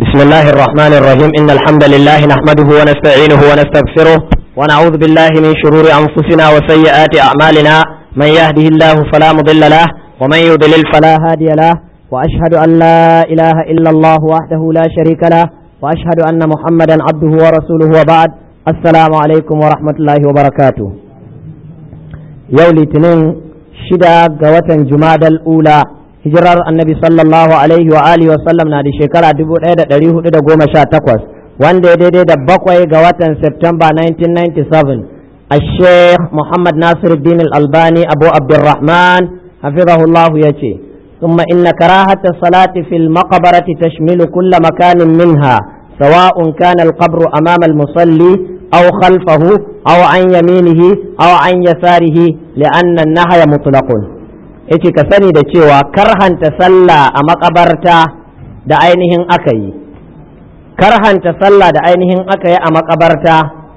بسم الله الرحمن الرحيم إن الحمد لله نحمده ونستعينه ونستغفره ونعوذ بالله من شرور أنفسنا وسيئات أعمالنا من يهده الله فلا مضل له ومن يضلل فلا هادي له وأشهد أن لا إله إلا الله وحده لا شريك له وأشهد أن محمدا عبده ورسوله وبعد السلام عليكم ورحمة الله وبركاته يولي تنين شدا قوة جماد الأولى hijirar annabi sallallahu alaihi wa alihi wa sallam na da shekara 1418 wanda ya daidai da bakwai ga watan Septemba 1997 a sheikh Muhammad Nasiruddin al-Albani Abu Abdurrahman hafizahullahu ya ce ثم إن كراهة الصلاة في المقبرة تشمل كل مكان منها سواء كان القبر أمام المصلي أو خلفه أو عن يمينه أو عن يساره لأن النهي مطلق yace ka sani da cewa karhanta sallah a makabarta da ainihin aka yi karhanta sallah da ainihin aka yi a makabarta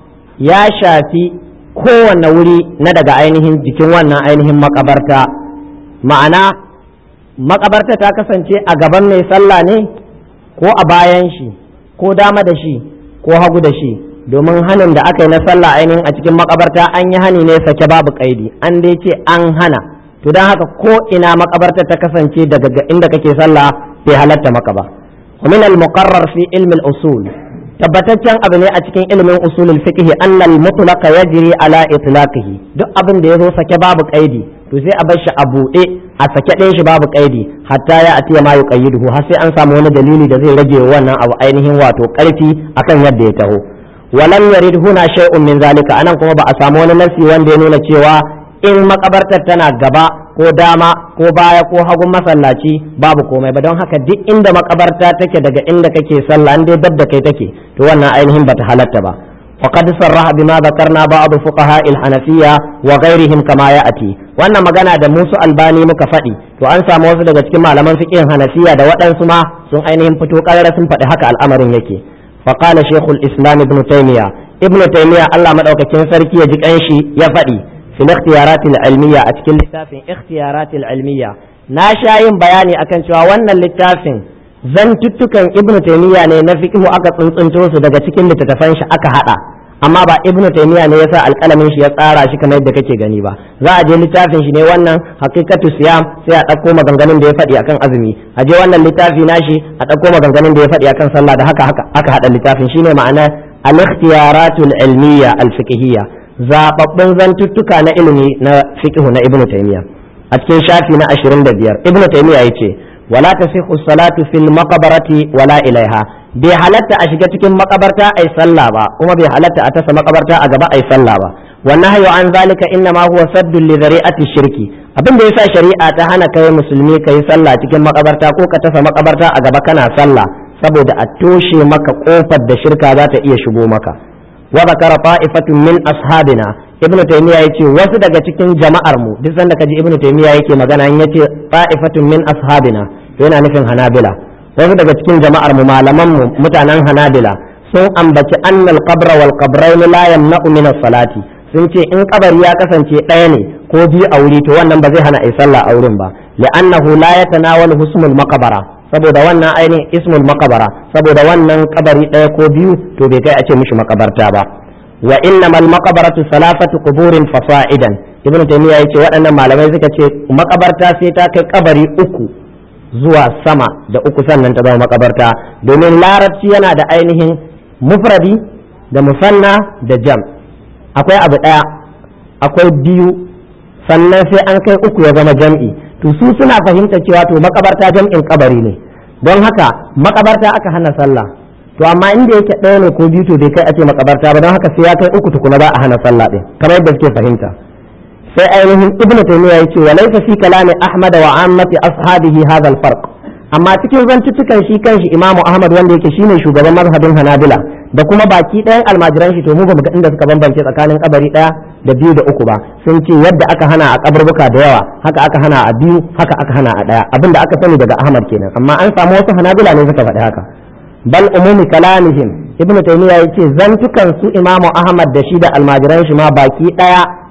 ya shafi kowane wuri na daga ainihin jikin wannan ainihin makabarta ma'ana makabarta ta kasance a gaban mai sallah ne ko a bayan shi ko dama da shi ko hagu da shi domin hanin da aka yi na sallah ainihin a cikin makabarta an yi hani ne sake babu kaidi an dai ce an hana to don haka ko ina makabarta ta kasance daga inda kake sallah bai halatta maka ba min al-muqarrar fi ilmi al-usul tabbataccen abu ne a cikin ilimin usulul fiqh anna al-mutlaq yajri ala itlaqihi duk abin da yazo sake babu kaidi to sai a bar shi a buɗe a sake ɗayan shi babu kaidi hatta ya atiya ma yuqayyiduhu har sai an samu wani dalili da zai rage wannan abu ainihin wato karfi akan yadda ya taho walam yarid huna shay'un min zalika anan kuma ba a samu wani nasi wanda ya nuna cewa in makabartar tana gaba ko dama ko baya ko hagun masallaci babu komai ba don haka duk inda makabarta take daga inda kake sallah dai da kai take to wannan ainihin bata halatta ba وقد صرح بما ذكرنا بعض فقهاء الحنفية وغيرهم كما يأتي wannan magana da musu albani muka faɗi to an samu wasu daga cikin malaman fiqhin hanafiya da waɗansu ma sun ainihin fito ƙarara sun faɗi haka al'amarin yake faqala shaykhul islam ibn taymiya ibn taymiya Allah madaukakin sarki ya ji kanshi ya faɗi في الاختيارات العلمية أتكلم لتافين اختيارات العلمية ناشاين بياني أكن شوى وانا لتافين zantuttukan ibnu taymiya ne na fiqhu aka tsuntsunto su daga cikin littattafan shi aka hada amma ba ibnu taymiya ne yasa alƙalamin shi ya tsara shi kamar yadda kake gani ba za a je littafin shi ne wannan haqiqatu siyam sai a ɗauko maganganun da ya faɗi akan azumi a je wannan littafi nashi a ɗauko maganganun da ya faɗi akan sallah da haka haka aka hada littafin shine ma'ana al-ikhtiyaratul ilmiya al-fiqhiyya zababbun zantuttuka na ilimi na fiqh na ibnu taymiya a cikin shafi na 25 ibnu taymiya yace wala tasihhu salatu fil maqbarati wala ilaiha bai halatta a shiga cikin makabarta ai sallah ba kuma bai halatta a tasa makabarta a gaba ai sallah ba wannan hayo an zalika inna ma huwa saddun li zari'ati shirki abin da yasa shari'a ta hana kai musulmi kai sallah cikin makabarta ko ka tasa makabarta a gaba kana sallah saboda a toshe maka kofar da shirka za ta iya shigo maka wa zakara ta'ifatun min ashabina ibn taymiya yace wasu daga cikin jama'ar mu duk sanda kaji ibn taymiya yake magana in yace ta'ifatun min ashabina to yana nufin hanabila wasu daga cikin jama'ar mu malaman mu mutanen hanabila sun ambaci annal qabra wal qabrayn la yamna'u min as-salati sun ce in kabari ya kasance ɗaya ne ko biyu a wuri to wannan ba zai hana ai sallah a wurin ba li'annahu la yatanawalu husmul maqbara saboda wannan ainihin ismul makabara saboda wannan kabari ɗaya ko biyu to bai kai a ce mishi makabarta ba wa innamal maqabaratu salafatu quburin fasa'idan ibn taymiya yace waɗannan malamai suka ce makabarta sai ta kai kabari uku zuwa sama da uku sannan ta zama makabarta domin larabci yana da ainihin mufradi da musanna da jam akwai abu ɗaya akwai biyu sannan sai an kai uku ya zama jam'i to su suna fahimta cewa to makabarta jam'in kabari ne don haka makabarta aka hana sallah to amma inda yake ɗaya ne ko biyu to bai kai a ce makabarta ba don haka sai ya kai uku tukuna za a hana sallah ɗin kamar yadda suke fahimta sai ainihin ibnu taymiya yace wa laysa fi kalami ahmad wa ammati ashabihi hadha al farq amma cikin zantuttukan shi kanshi imamu ahmad wanda yake shine shugaban mazhabin hanabila da kuma baki ɗayan almajiran shi to mu ba mu ga inda suka bambance tsakanin kabari ɗaya da biyu da uku ba sun ce yadda aka hana a kaburbuka da yawa haka aka hana a biyu haka aka hana a ɗaya abinda aka sani daga ahmad kenan amma an samu wasu hanabila ne suka faɗi haka bal umumi kalamihim ibnu taymiya yace zantukan su imamu ahmad da shi da almajiran shi ma baki ɗaya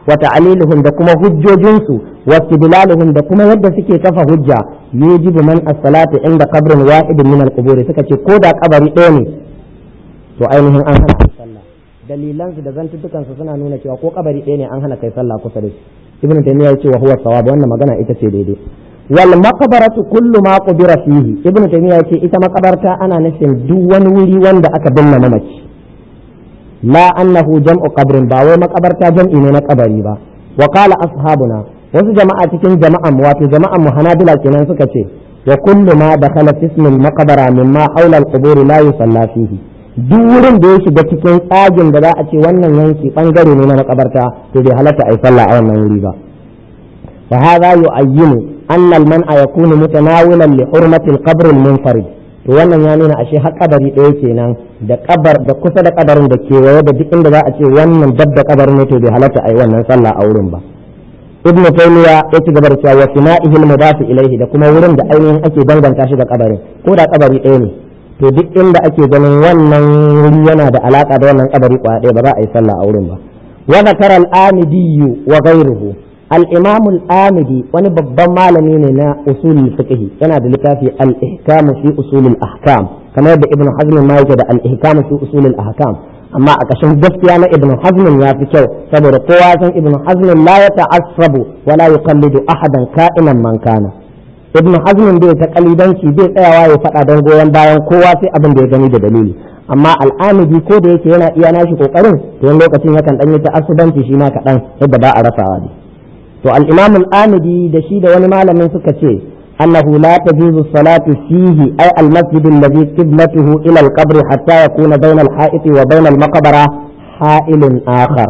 wa ta'aliluhum da kuma hujjojinsu wa istidlaluhum da kuma yadda suke kafa hujja yujibu man as-salatu inda qabrin wahidin min al-qubur suka ce ko da kabari ɗaya ne to ainihin an hana sallah dalilan su da zantutukan su suna nuna cewa ko kabari ɗaya ne an hana kai sallah kusa da shi ibnu taymiya ya ce wa huwa sawab wannan magana ita ce daidai wal maqbaratu kullu ma qubira fihi ibnu taymiya ya ce ita makabarta ana nufin duk wani wuri wanda aka binne mamaci la annahu jam'u qabrin ba wai makabarta jam'i ne na kabari ba wa qala ashabuna wasu jama'a cikin jama'an wato jama'an mu hanabila kenan suka ce wa kullu ma dakhala fi ismil maqbara mimma hawla al-qubur la yusalla fihi duk wurin da ya shiga cikin tsagin da za a ce wannan yanki bangare ne na makabarta to bai halatta ai sallah a wannan wuri ba fa hadha yu'ayyinu anna al-man'a yakunu mutanawilan li hurmati al-qabr al-munfarid to wannan ya nuna ashe har kabari ɗaya kenan da kabar da kusa da kabarin da kewaye da duk inda za a ce wannan dab da kabarin ne to bai halatta ai wannan sallah a wurin ba ibnu taymiya ya ci gaba da cewa wa fina'ihi al-mudaf ilayhi da kuma wurin da ainihin ake danganta shi da kabarin ko da kabari ɗaya ne to duk inda ake ganin wannan wuri yana da alaka da wannan kabari kwaya ɗaya ba za a yi sallah a wurin ba wa zakara al-amidi wa ghayruhu al-imam al-amidi wani babban malami ne na usul fiqh yana da littafi al-ihkam fi usul al-ahkam kamar yadda ibnu hazm ma yake da al-ihkam fi usul al-ahkam amma a kashin gaskiya na ibnu hazm ya fi kyau saboda kowa san ibnu hazm la ya ta'assabu wa la yuqallidu ahadan ka'inan man kana ibnu hazm bai ta kalidanci bai tsayawa ya faɗa don goyon bayan kowa sai abin da ya gani da dalili amma al'amidi ko da yake yana iya nashi kokarin to wani lokacin yakan dan yi ta'assubanci shi ma kaɗan yadda ba a rasawa ne to al-imam al-amidi da shi da wani malamin suka ce annahu la tajuzu salatu fihi ay al-masjid alladhi qiblatuhu ila al-qabr hatta yakuna bayna al-ha'iti wa bayna al-maqbara ha'ilun akhar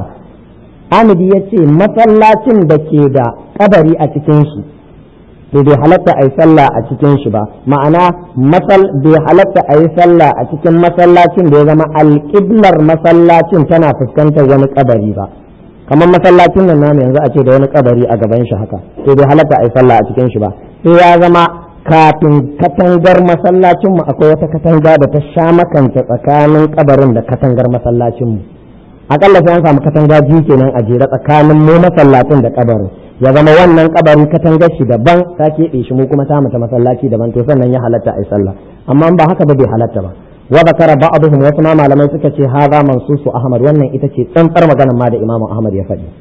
amidi yace masallacin da ke da kabari a cikin shi to bai halatta a yi sallah a cikin shi ba ma'ana masal bai halatta a yi sallah a cikin masallacin da ya zama alƙiblar masallacin tana fuskantar wani kabari ba kamar masallacin nan namu yanzu a ce da wani kabari a gaban shi haka to bai halatta a yi sallah a cikin shi ba sai ya zama kafin katangar masallacin mu akwai wata katanga da ta sha makanta tsakanin kabarin da katangar masallacin mu akalla sai an samu katanga biyu kenan a jere tsakanin mu masallacin da kabarin ya zama wannan kabarin katangar shi daban ta keɓe shi mu kuma ta mata masallaci daban to sannan ya halatta a yi sallah amma ba haka ba bai halatta ba wa zakara ba'dhum wasu ma malamai suka ce hadha mansusu ahmad wannan ita ce tsantsar maganar ma da imamu ahmad ya faɗi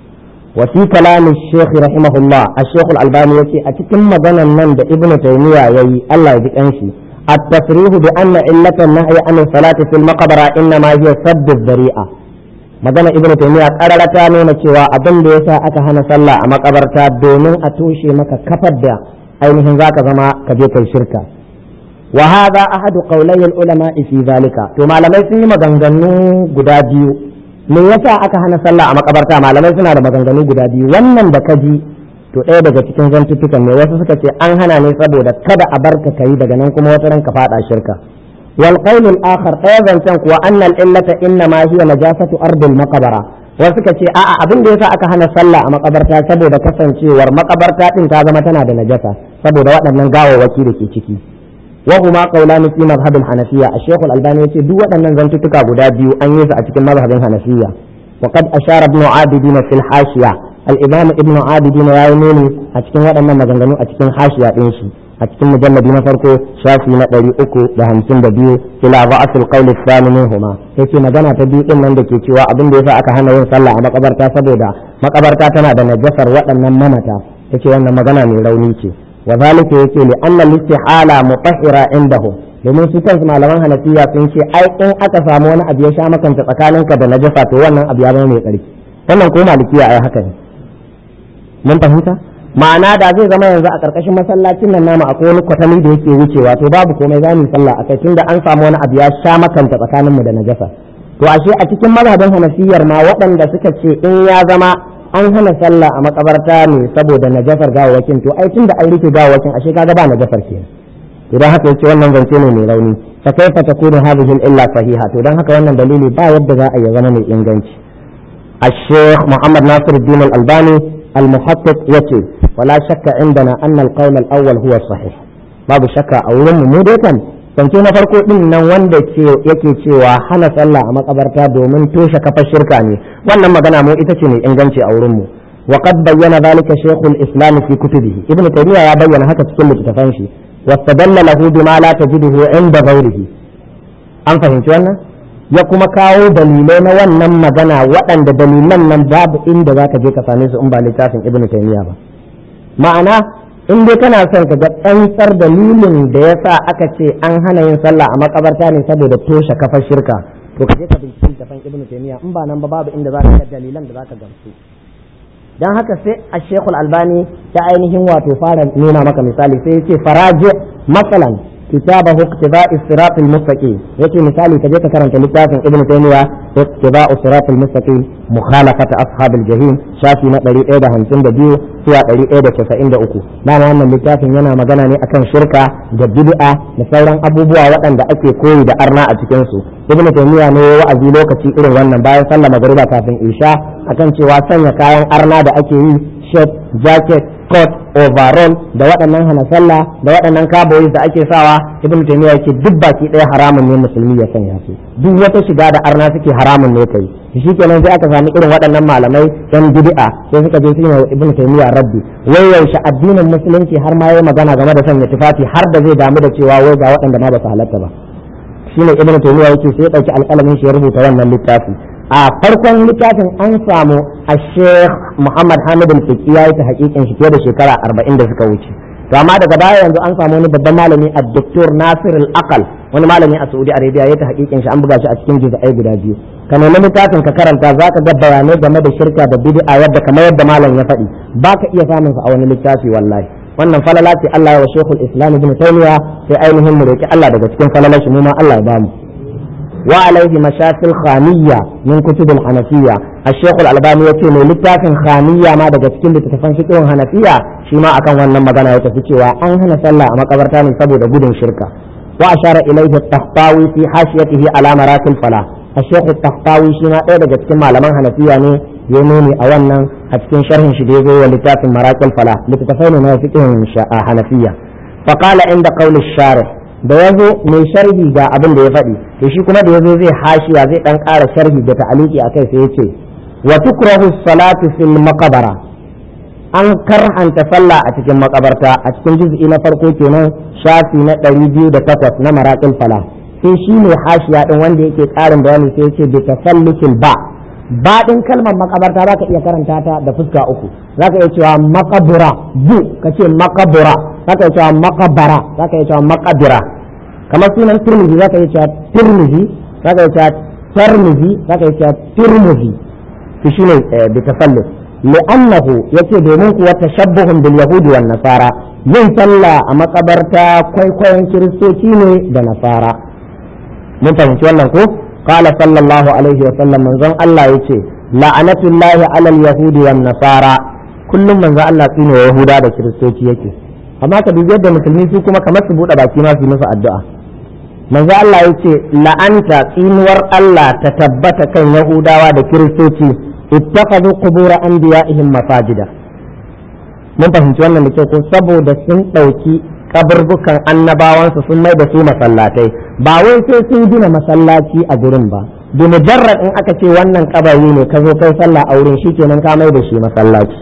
wa fi kalamin shaykh rahimahullah ash-shaykh al-albani yace a cikin maganar nan da ibnu taymiya yayi Allah ya ji kanshi التصريح بأن علة النهي عن الصلاة في المقبرة إنما هي سد الذريعة magana ibnu taymiya karara ta nuna cewa abin da yasa aka hana sallah a makabarta domin a toshe maka kafar da ainihin zaka zama ka je kai shirka wa hadha ahadu qawlay ulama fi zalika to malamai sun yi maganganu guda biyu me yasa aka hana sallah a makabarta malamai suna da maganganu guda biyu wannan da ka ji to ɗaya daga cikin zantuttukan ne wasu suka ce an hana ne saboda kada a barka kai daga nan kuma wata ranka fada shirka والقول الآخر أيضا تنكو أن العلة إنما هي نجاسة أرض المقبرة وسكا ce a'a abin da yasa aka hana sallah a makabarta saboda kasancewar makabarta din ta zama tana da najasa saboda waɗannan gawawwaki da ke ciki wa huma qawlan fi madhhab al-hanafiyya ash-shaykh al-albani yace duk waɗannan zantuttuka guda biyu an yi su a cikin mazhabin hanafiyya wa qad ashara ibn abidin fi al-hashiya al-imam ibn abidin ya yi nuni a cikin waɗannan maganganu a cikin hashiya din shi a cikin mujalladi na farko shafi na ɗari uku da hamsin da biyu ila ba'ath al-qawl ath-thani minhuma yace magana ta biyu din nan da ke cewa abin da yasa aka hana yin sallah a makabarta saboda makabarta tana da najasar waɗannan mamata yace wannan magana mai rauni ce wa zalika yace li anna al-istihala mutahhira indahum domin su kansu malaman hanafiya sun ce ai in aka samu wani abu ya sha makanta tsakaninka da najasa to wannan abu ya zama mai tsarki wannan ko malikiya ai haka ne mun fahimta ma'ana da zai zama yanzu a ƙarƙashin masallacin nan namu akwai wani kwatami da yake wucewa to babu komai za mu sallah akai tunda an samu wani abu ya sha makanta tsakanin mu da najasa to ashe a cikin mazhabin hanafiyar ma waɗanda suka ce in ya zama an hana sallah a makabarta ne saboda najasar gawawakin to ai tunda an rike gawawakin ashe kaga ba najasar kenan to dan haka yace wannan zance ne mai rauni fa kaifa takunu hadhihi illa sahiha to dan haka wannan dalili ba yadda za a yi zama mai inganci الشيخ محمد ناصر الدين الألباني المحقق يتي ولا شك عندنا أن القول الأول هو الصحيح babu shakka a wurin mu dai kan zance na farko din nan wanda yake cewa hana sallah a makabarta domin toshe kafar shirka ne wannan magana mu ita ce mai inganci a wurin mu wa qad bayyana zalika shaykhul islam fi kutubihi ibnu taymiya ya bayyana haka cikin littafan shi wastadalla lahu bima la tajiduhu inda ghairihi an fahimci wannan ya kuma kawo dalilai na wannan magana waɗanda dalilan nan babu inda zaka je ka same su in ba littafin ibnu taymiya ba ma'ana in dai kana son ka ga tsantsar dalilin da ya sa aka ce an hana yin sallah a makabarta ne saboda toshe kafar shirka to ka je ka binciki tafan ibnu taymiya in ba nan ba babu inda za ka ga dalilan da za ka gamsu dan haka sai a shekul albani ta ainihin wato fara nuna maka misali sai ya ce faraje masalan كتابه اقتضاء الصراط المستقيم يأتي مثالي كجيك كرنت لتافن ابن تيمية اقتضاء الصراط المستقيم مخالفة أصحاب الجحيم شافي نقلي إيدا همسين دبيو سوى قلي إيدا كفائن دا أكو لا معنى لتافن ينا مغانا أكن شركة دا بدعة نسورا أبو بوا وطن دا أكي كوي دا أرنا أتكنسو ابن تيمية نو وأزي لوكتي إلو ونن باين صلى مغربا كافن إيشا أكن شواسن يكاين أرنا دا أكي shirt jacket coat overall da waɗannan hana sallah da waɗannan kaboyi da ake sawa ibn taymiya yake duk baki ɗaya haramun ne musulmi ya sanya su duk wata shiga da arna suke haramun ne kai shi kenan sai aka sami irin waɗannan malamai yan bid'a sai suka je su yi ibn taymiya rabbi wai yaushe addinin musulunci har ma yayi magana game da sanya tufafi har da zai damu da cewa wai ga waɗanda ma ba su halatta ba shine ibn taymiya yake sai ya ɗauki alƙalamin shi ya rubuta wannan littafi a farkon littafin an samu a sheikh muhammad hamid al-fiqi ya yi ta hakikin shi fiye da shekara arba'in da suka wuce to amma daga baya yanzu an samu wani babban malami a doktor nasir al-aqal wani malami a saudi arabia ya ta hakikin shi an buga shi a cikin juz'ai guda biyu ka nemi littafin ka karanta za ka ga bayanai game da shirka da bid'a yadda kamar yadda malam ya faɗi ba ka iya samun sa a wani littafi wallahi wannan falala ce Allah ya wa shekul islam ibn taymiya sai ainihin mu roki Allah daga cikin falalar shi mu ma Allah ya bamu وعليه مشاكل خانية من كتب الحنفية الشيخ الألباني يقول من لتافن خانية ما دقت كل تتفن فكر حنفية شما أكن وانا مغانا يتفكي وأن هنا سلا أما قبرتان سبو دقود شركة وأشار إليه التحطاوي في حاشيته على مرات الفلاح الشيخ التحطاوي شما إيه دقت كما لمن حنفية ني يموني أولا أتكين شرح شديده ولتافن مرات الفلاح لتتفين ما فكر حنفية فقال عند قول الشارح da ya zo mai sharhi ga abin da ya faɗi to shi kuma da ya zo zai hashiya zai ɗan ƙara sharhi da ta'aliki a kai sai ya ce wa tukrahu salatu fil maqabara an karhanta sallah a cikin makabarta a cikin juz'i na farko kenan shafi na ɗari biyu da takwas na maraƙil fala sai shi ne hashiya ɗin wanda yake ƙarin bayani sai ya ce bi tasallukin ba baɗin kalmar makabarta za ka iya karanta ta da fuska uku za ka iya cewa makabura bu ka ce makabura za ka iya cewa makabara za ka iya cewa makabira kamar sunan turmizi za ka iya cewa turmizi za ka iya cewa tarmizi za ka iya cewa turmizi to shi ne bi tafallus li'annahu yace domin kuwa tashabbuhun bil yahudi wan nasara yin sallah a makabarta kwaikwayon kiristoci ne da nasara mun fahimci wannan ko قال صلى الله عليه وسلم من زن الله يتي لعنة الله على اليهود والنصارى كل من زن الله تيني ويهودا da kiristoci yake amma ka dubi yadda musulmi su kuma kamar su buɗe baki ma su musu addu'a manzo Allah yace la'anta tsinuwar Allah ta tabbata kan yahudawa da kiristoci ittakhadhu qubur anbiya'ihim masajida mun fahimci wannan da kyau ko saboda sun ɗauki kaburbukan annabawansu sun mai da su masallatai ba wai sai sun gina masallaci a gurin ba bi mujarrad in aka ce wannan kabari ne ka zo kai sallah a wurin shikenan ka mai da shi masallaci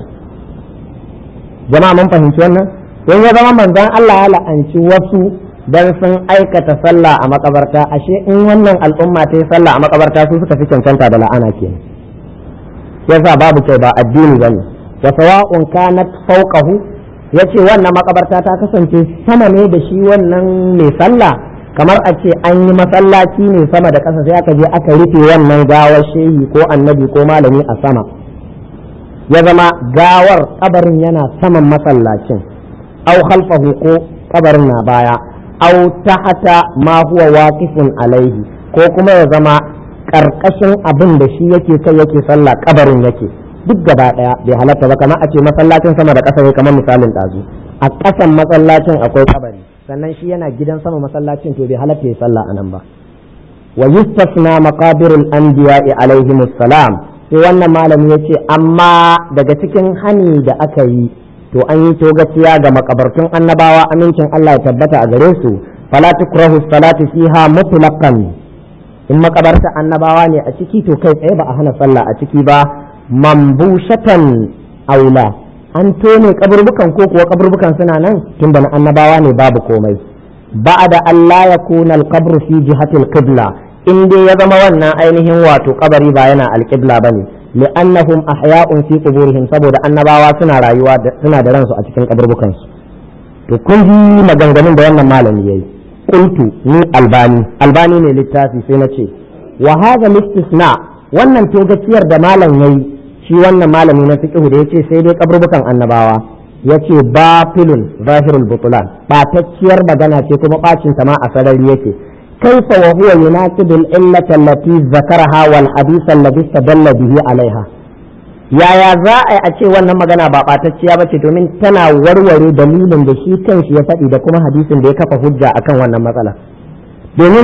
jama'a mun fahimci wannan don ya zama manzon Allah ya la'anci wasu dan sun aikata sallah a makabarta ashe in wannan al'umma ta yi sallah a makabarta su suka fi cancanta da la'ana kenan yasa babu kai ba addini bane wa sawa'un kanat fawqahu ya ce wannan makabarta ta kasance sama ne da shi wannan mai sallah kamar a ce an yi masallaci ne sama da ƙasa sai aka je aka rufe wannan gawar shehi ko annabi ko malami a sama ya zama gawar kabarin yana saman masallacin au khalfahu ko kabarin na baya au tahata ma huwa waqifun alaihi ko kuma ya zama karkashin abin da shi yake kai yake sallah kabarin yake duk gaba daya bai halatta ba kamar a ce masallacin sama da ƙasa ne kamar misalin ɗazu a ƙasan masallacin akwai kabari sannan shi yana gidan sama masallacin to bai halatta ya sallah anan ba wa yustasna maqabirul anbiya'i alaihimus salam sai wannan malami yace amma daga cikin hani da aka yi to an yi togaciya ga makabartun annabawa amincin Allah ya tabbata a gare su fala tukrahu salatu fiha mutlaqan in makabarta annabawa ne a ciki to kai tsaye ba a hana sallah a ciki ba mambushatan aula an tone kaburbukan ko kuwa kaburbukan suna nan tunda na annabawa ne babu komai ba'da Allah ya kuna al-qabr fi jihati al-qibla in dai ya zama wannan ainihin wato kabari ba yana al-qibla bane li'annahum ahya'un fi quburihim saboda annabawa suna rayuwa suna da ransu a cikin kaburbukan su to kun ji maganganun da wannan malami yayi qultu ni albani albani ne littafi sai na ce wa hadha istisna wannan togaciyar da malam yayi shi wannan malami na fiqh da yace sai dai kaburbukan annabawa yace batilun zahirul butulan batacciyar magana ce kuma bacin ta ma a sarari yake kaifa wa huwa yunaqidu al-illata allati zakaraha wal hadith alladhi istadalla bihi alaiha yaya za a yi a ce wannan magana ba ɓatacciya ba ce domin tana warware dalilin da shi kanshi ya faɗi da kuma hadisin da ya kafa hujja akan wannan matsala domin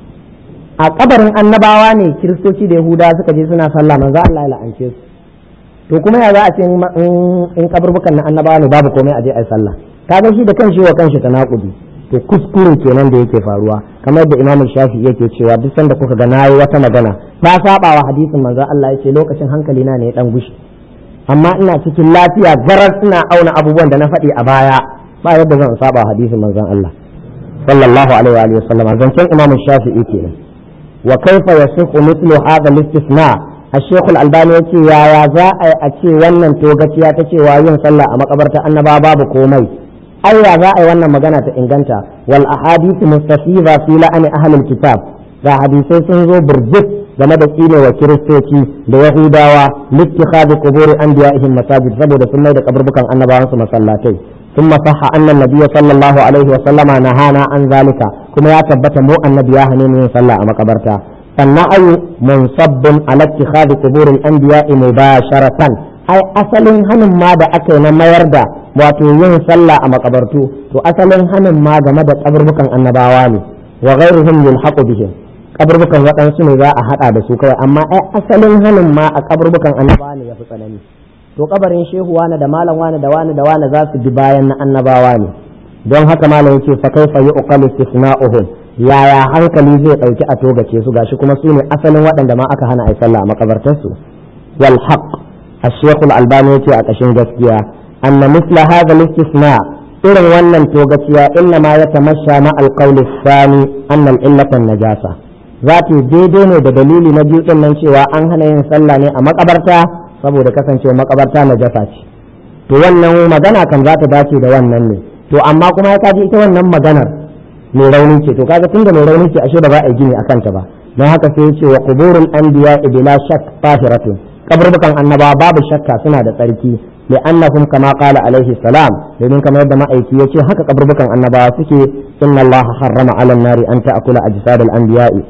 a kabarin annabawa ne kiristoci da yahuda suka je suna sallah manzo Allah ya la'ance su to kuma ya za a ce in kaburbukan na annabawa ne babu komai a je a yi sallah kaga shi da kanshi wa kanshi tanakudi to kuskure kenan da yake faruwa kamar da imamul shafi yake cewa duk sanda kuka ga nayi wata magana ta saba wa hadisin manzon Allah yace lokacin hankali na ne ya dan gushi amma ina cikin lafiya garar ina auna abubuwan da na faɗi a baya ba yadda zan saba hadisin manzon Allah sallallahu alaihi wa sallam zancen imamul shafi'i kenan wa kaifa yasihu mithlu hadha al-istisna الشيخ الألباني يقول يا يا za a ce wannan togaciya ta cewa yin sallah a makabarta annaba babu komai Allah za a yi wannan magana ta inganta wal ahadith mustafiza fi la'ani ahlul kitab ga hadisai sun zo burjik game da tsine wa kiristoci da yahudawa littikhadi quburi anbiya'ihim masajid saboda sun mai da kaburbukan annabawan su masallatai ثم صح أن النبي صلى الله عليه وسلم نهانا عن ذلك كما يثبت مو النبي هنين صلى أما قبرتا فالنعي منصب على اتخاذ قبور الأنبياء مباشرة ai asalin hanin ma da aka yi na mayar da wato yin sallah a makabartu to asalin hanin ma game da kaburbukan annabawa ne wa ghairuhum yulhaqu bihim kaburbukan waɗansu ne za a hada da su kawai amma ai asalin hanin ma a kaburbukan annabawa ne yafi tsanani to kabarin shehu wani da malam wani da wani da wani za su bi bayan na annabawa ne don haka malam yake fa kaifa yuqalu istisna'uhum yaya hankali zai dauki a togace su gashi kuma su ne asalin waɗanda ma aka hana ai sallah a makabartarsu wal haqq الشيخ الألباني يتي أكشن جسكيا أن مثل هذا الاستثناء إذن ونن توغتيا إنما يتمشى مع القول الثاني أن العلة النجاسة ذاتي ديدين da dalili na biyu din nan cewa an hana yin sallah ne a makabarta saboda kasancewa makabarta najasa ce to wannan magana kan za ta dace da wannan ne to amma kuma ya kaji ita wannan maganar mai rauni ce to kaga tunda mai rauni ce ashe ba za a yi gini akan ta ba don haka sai ya ce wa quburul anbiya bila shak tahiratun kaburbukan annabawa babu shakka suna da tsarki li'annahum kama qala alaihi salam domin kamar yadda ma'aiki yace haka kaburbukan annabawa suke inna Allah harrama 'ala nari an ta'kula ajsad al-anbiya'i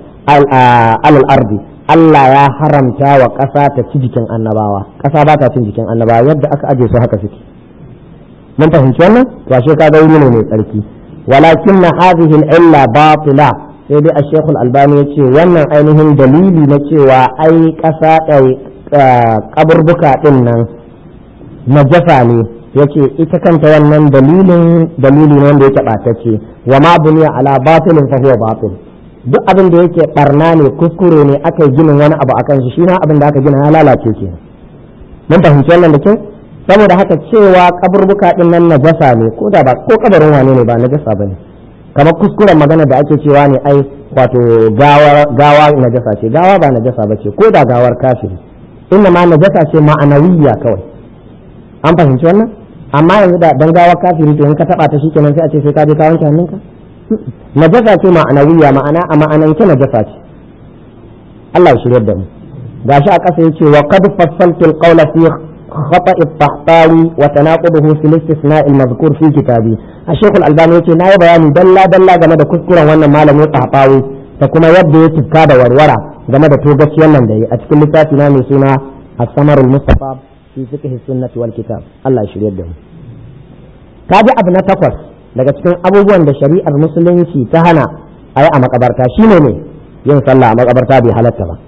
al ardi Allah ya haramta wa ƙasa ta ci jikin annabawa ƙasa ba ta cin jikin annabawa yadda aka aje su haka suke mun fahimci wannan to ashe ka ga wuri ne mai tsarki walakinna hadhihi al-illa batila sai dai a shekul albani ya ce wannan ainihin dalili na cewa ai ƙasa kaburbuka ɗin nan najasa ne ya ce ita kanta wannan dalilin dalili ne wanda yake ɓatacce wa ma buniya ala batilin fa huwa batil duk abin da yake barna ne kuskure ne aka yi ginin wani abu akan shi shi ma abin da aka gina ya lalace ke mun fahimci wannan da kyau saboda haka cewa kaburbuka ɗin nan najasa ne ko da ba ko kabarin wane ne ba najasa bane kamar kuskuren magana da ake cewa ne ai wato gawa najasa ce gawa ba najasa bace ko da gawar kafiri inna ma najasa ce ma'anawiyya kawai an fahimci wannan amma yanzu da dan gawa kafiri to in ka taba ta shikenan sai a ce sai ka je ka wanke hannunka najasa ce ma'anawiyya ma'ana a ma'anance najasa ce Allah ya shirye da mu gashi a ƙasa yace wa qad fassaltu al-qawla fi خطأ الطحطاوي وتناقضه في الاستثناء المذكور في كتابي الشيخ الألباني يقول ناي بياني دلا دلا game da kuskuren wannan malamin طحطاوي da kuma yadda ya tufka da warwara game da togaciyar nan da yi a cikin littafi na mai suna as-samarul mustafa fi fiqh sunnati wal kitab Allah ya shirye da mu kaji abu na takwas daga cikin abubuwan da shari'ar musulunci ta hana a yi a makabarta shine ne yin sallah a makabarta bai halatta ba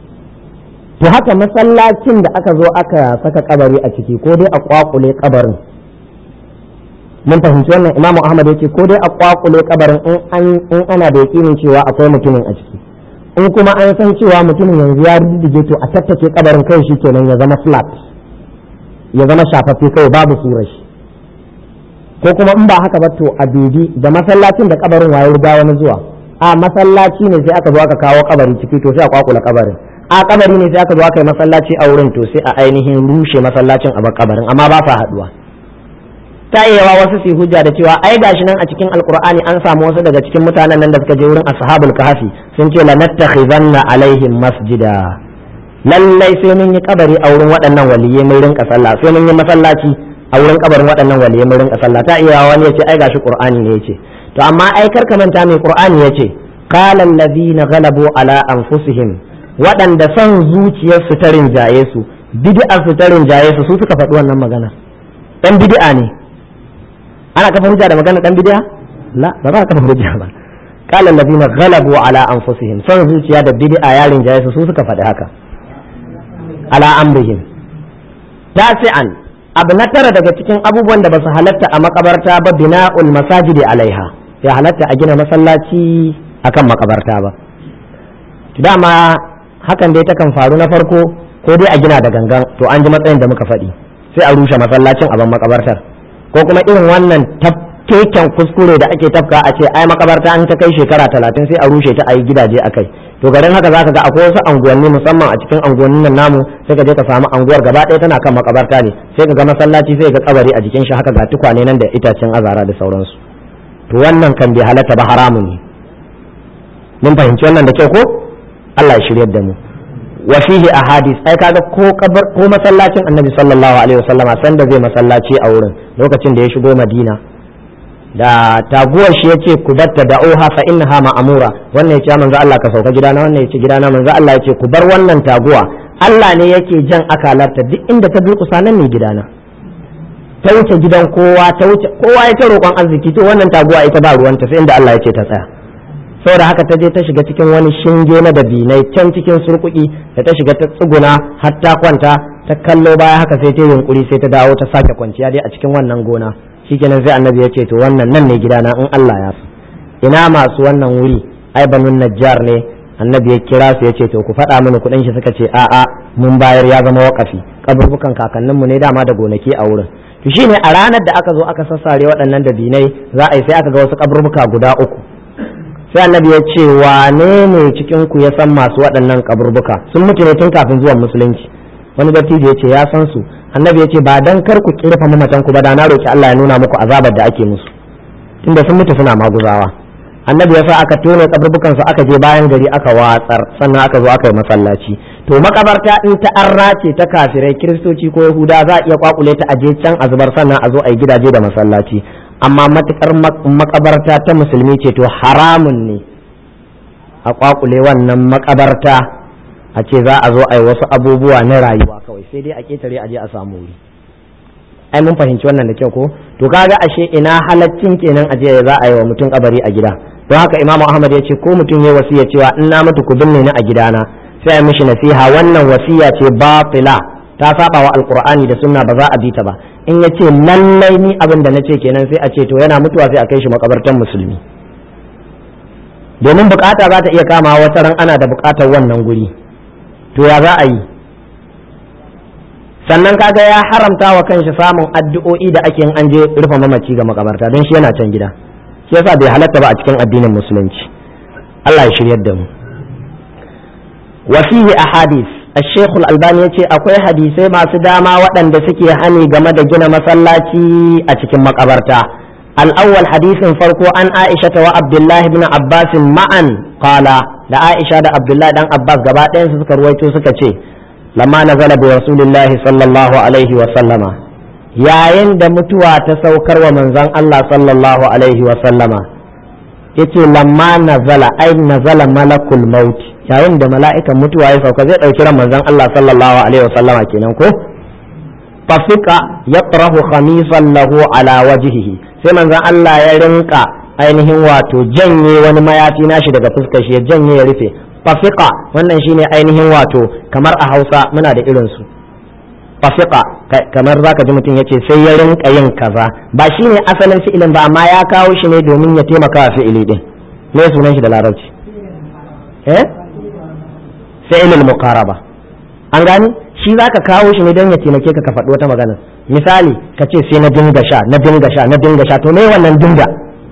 to haka masallacin da aka zo aka saka kabari a ciki ko dai a kwakule kabarin mun fahimci wannan imamu ahmad ya ce ko dai a kwakule kabarin in ana da yakinin cewa akwai mutumin a ciki in kuma an san cewa mutumin yanzu ya riddige to a tattake kabarin kai shi kenan ya zama flat ya zama shafaffe kai babu surar shi ko kuma in ba haka ba to a dubi da masallacin da kabarin waye riga wani zuwa a masallaci ne sai aka zo aka kawo kabari ciki to sai a kwakula kabarin a kabari ne sai aka zo aka yi masallaci a wurin to sai a ainihin rushe masallacin a bar kabarin amma ba sa haduwa ta iya wasu su hujja da cewa ai gashi nan a cikin alkur'ani an samu wasu daga cikin mutanen nan da suka je wurin ashabul kahfi sun ce la nattakhizanna alaihim masjida lallai sai mun yi kabari a wurin waɗannan waliyai mun rinka sallah sai mun yi masallaci a wurin kabarin waɗannan waliyai mun rinka sallah ta iya wani yace ai gashi qur'ani ne yace to amma ai kar ka manta mai qur'ani yace qala allazina ghalabu ala anfusihim waɗanda son zuciyarsu ta rinjaye su bid'a su ta rinjaye su su suka faɗi wannan magana dan bid'a ne ana kafa hujja da magana dan bid'a la ba za ka kafa hujja ba qala allazina ghalabu ala anfusihim son zuciya da bid'a ya rinjaye su su suka faɗi haka ala amrihim tasi'an abu na tara daga cikin abubuwan da ba su halatta a makabarta ba bina'ul masajidi alaiha ya halatta a gina masallaci akan makabarta ba dama hakan dai takan faru na farko ko dai a gina da gangan to an ji matsayin da muka faɗi sai a rushe masallacin a ban makabartar ko kuma irin wannan keken kuskure da ake tafka a ce ai makabarta an ta kai shekara talatin sai a rushe ta a yi gidaje a kai to garin haka zaka ga akwai wasu anguwanni musamman a cikin anguwannin nan namu sai ka je ka samu anguwar gaba ɗaya tana kan makabarta ne sai ka ga masallaci sai ga kabari a jikin shi haka ga tukwane nan da itacen azara da sauransu to wannan kan bai halatta ba haramun ne mun fahimci wannan da kyau ko Allah ya shiryar da mu wa fihi ahadith ai kaga ko kabar ko masallacin annabi sallallahu alaihi wasallama sanda zai masallaci a wurin lokacin da ya shigo madina da taguwar shi yace ku batta da oha fa innaha ma'amura wannan yace manzo Allah ka sauka gidana wannan yace gidana manzo Allah yace ku bar wannan taguwa Allah ne yake jan akalarta duk inda ta durƙusa nan ne gidana ta wuce gidan kowa ta wuce kowa ya ta roƙon arziki to wannan taguwa ita ba ruwanta sai inda Allah yace ta tsaya saboda haka ta je ta shiga cikin wani shinge na dabinai can cikin surkuki da ta shiga ta tsuguna har ta kwanta ta kallo baya haka sai ta yunkuri sai ta dawo ta sake kwanciya dai a cikin wannan gona shikenan sai annabi ya ce to wannan nan ne gidana in Allah ya so ina masu wannan wuri ai banun najjar ne annabi ya kira su ya ce to ku faɗa mini kuɗin shi suka ce a'a mun bayar ya zama wakafi kaburbukan kakanninmu ne dama da gonaki a wurin to shine a ranar da aka zo aka sassare waɗannan dabinai za a yi sai aka ga wasu kaburbuka guda uku sai annabi ya ce wane ne cikin ku ya san masu waɗannan kaburbuka sun mutu ne tun kafin zuwan musulunci wani dattijo ya ce ya san su annabi ya ce ba dan kar ku kirfa mamatan ku ba da na roki Allah ya nuna muku azabar da ake musu tunda sun mutu suna maguzawa annabi ya sa aka tone kaburbukan su aka je bayan gari aka watsar sannan aka zo aka yi masallaci to makabarta in ta arra ce ta kafirai kiristoci ko yahuda za a iya kwakule ta aje can a zubar sannan a zo a yi gidaje da masallaci amma matukar makabarta ta musulmi ce to haramun ne a kwakule wannan makabarta a ce za a zo a yi wasu abubuwa na rayuwa kawai sai dai a ketare a je a samu wuri ai mun fahimci wannan da kyau ko to kaga ashe ina halaccin kenan a je za a yi wa mutum kabari a gida don haka imamu ahmad ya ce ko mutum ya wasiya cewa in na mutu ku binne ni a gidana sai a mishi nasiha wannan wasiya ce batila ta saba wa alqur'ani da sunna ba za a bi ta ba in ya ce lallai ni abin da na ce kenan sai a ce to yana mutuwa sai a kai shi makabartan musulmi domin bukata za ta iya kama wata ran ana da bukatar wannan guri to ya za a yi sannan kaga ya haramta wa kanshi samun addu'o'i da ake an je rufe mamaci ga makabarta don shi yana can gida shi yasa bai halatta ba a cikin addinin musulunci Allah ya shiryar da mu wa fihi ahadith الشيخ الألباني يقول akwai hadisai masu dama waɗanda suke hani game da gina masallaci a cikin makabarta الأول حديث فرقو عن عائشة وعبد الله بن عباس معا قال da Aisha da Abdullahi dan Abbas gaba ɗayan su suka ruwaito suka ce lamma nazala bi rasulillahi sallallahu alaihi wa sallama yayin da mutuwa ta saukar wa manzon Allah sallallahu alaihi wa sallama yace lamma nazala ai nazala malakul maut yayin da mala'ikan mutuwa ya sauka zai dauki ran manzon Allah sallallahu alaihi wa sallama kenan ko fafika yatrahu khamisan lahu ala wajhihi sai manzon Allah ya rinka ainihin wato janye wani mayafi nashi daga fuskar shi ya janye ya rufe fafika wannan shine ainihin wato kamar a Hausa muna da irin su fasiqa kamar zaka ji mutum yace sai ya rinka yin kaza ba shine asalin fi'ilin ba amma ya kawo shi ne domin ya taimaka wa fi'ili din me sunan shi da larabci eh fi'ilul muqaraba an gani shi zaka kawo shi ne don ya taimake ka ka faɗi wata magana misali ka ce sai na dinga sha na dinga sha na dinga sha to me wannan dinga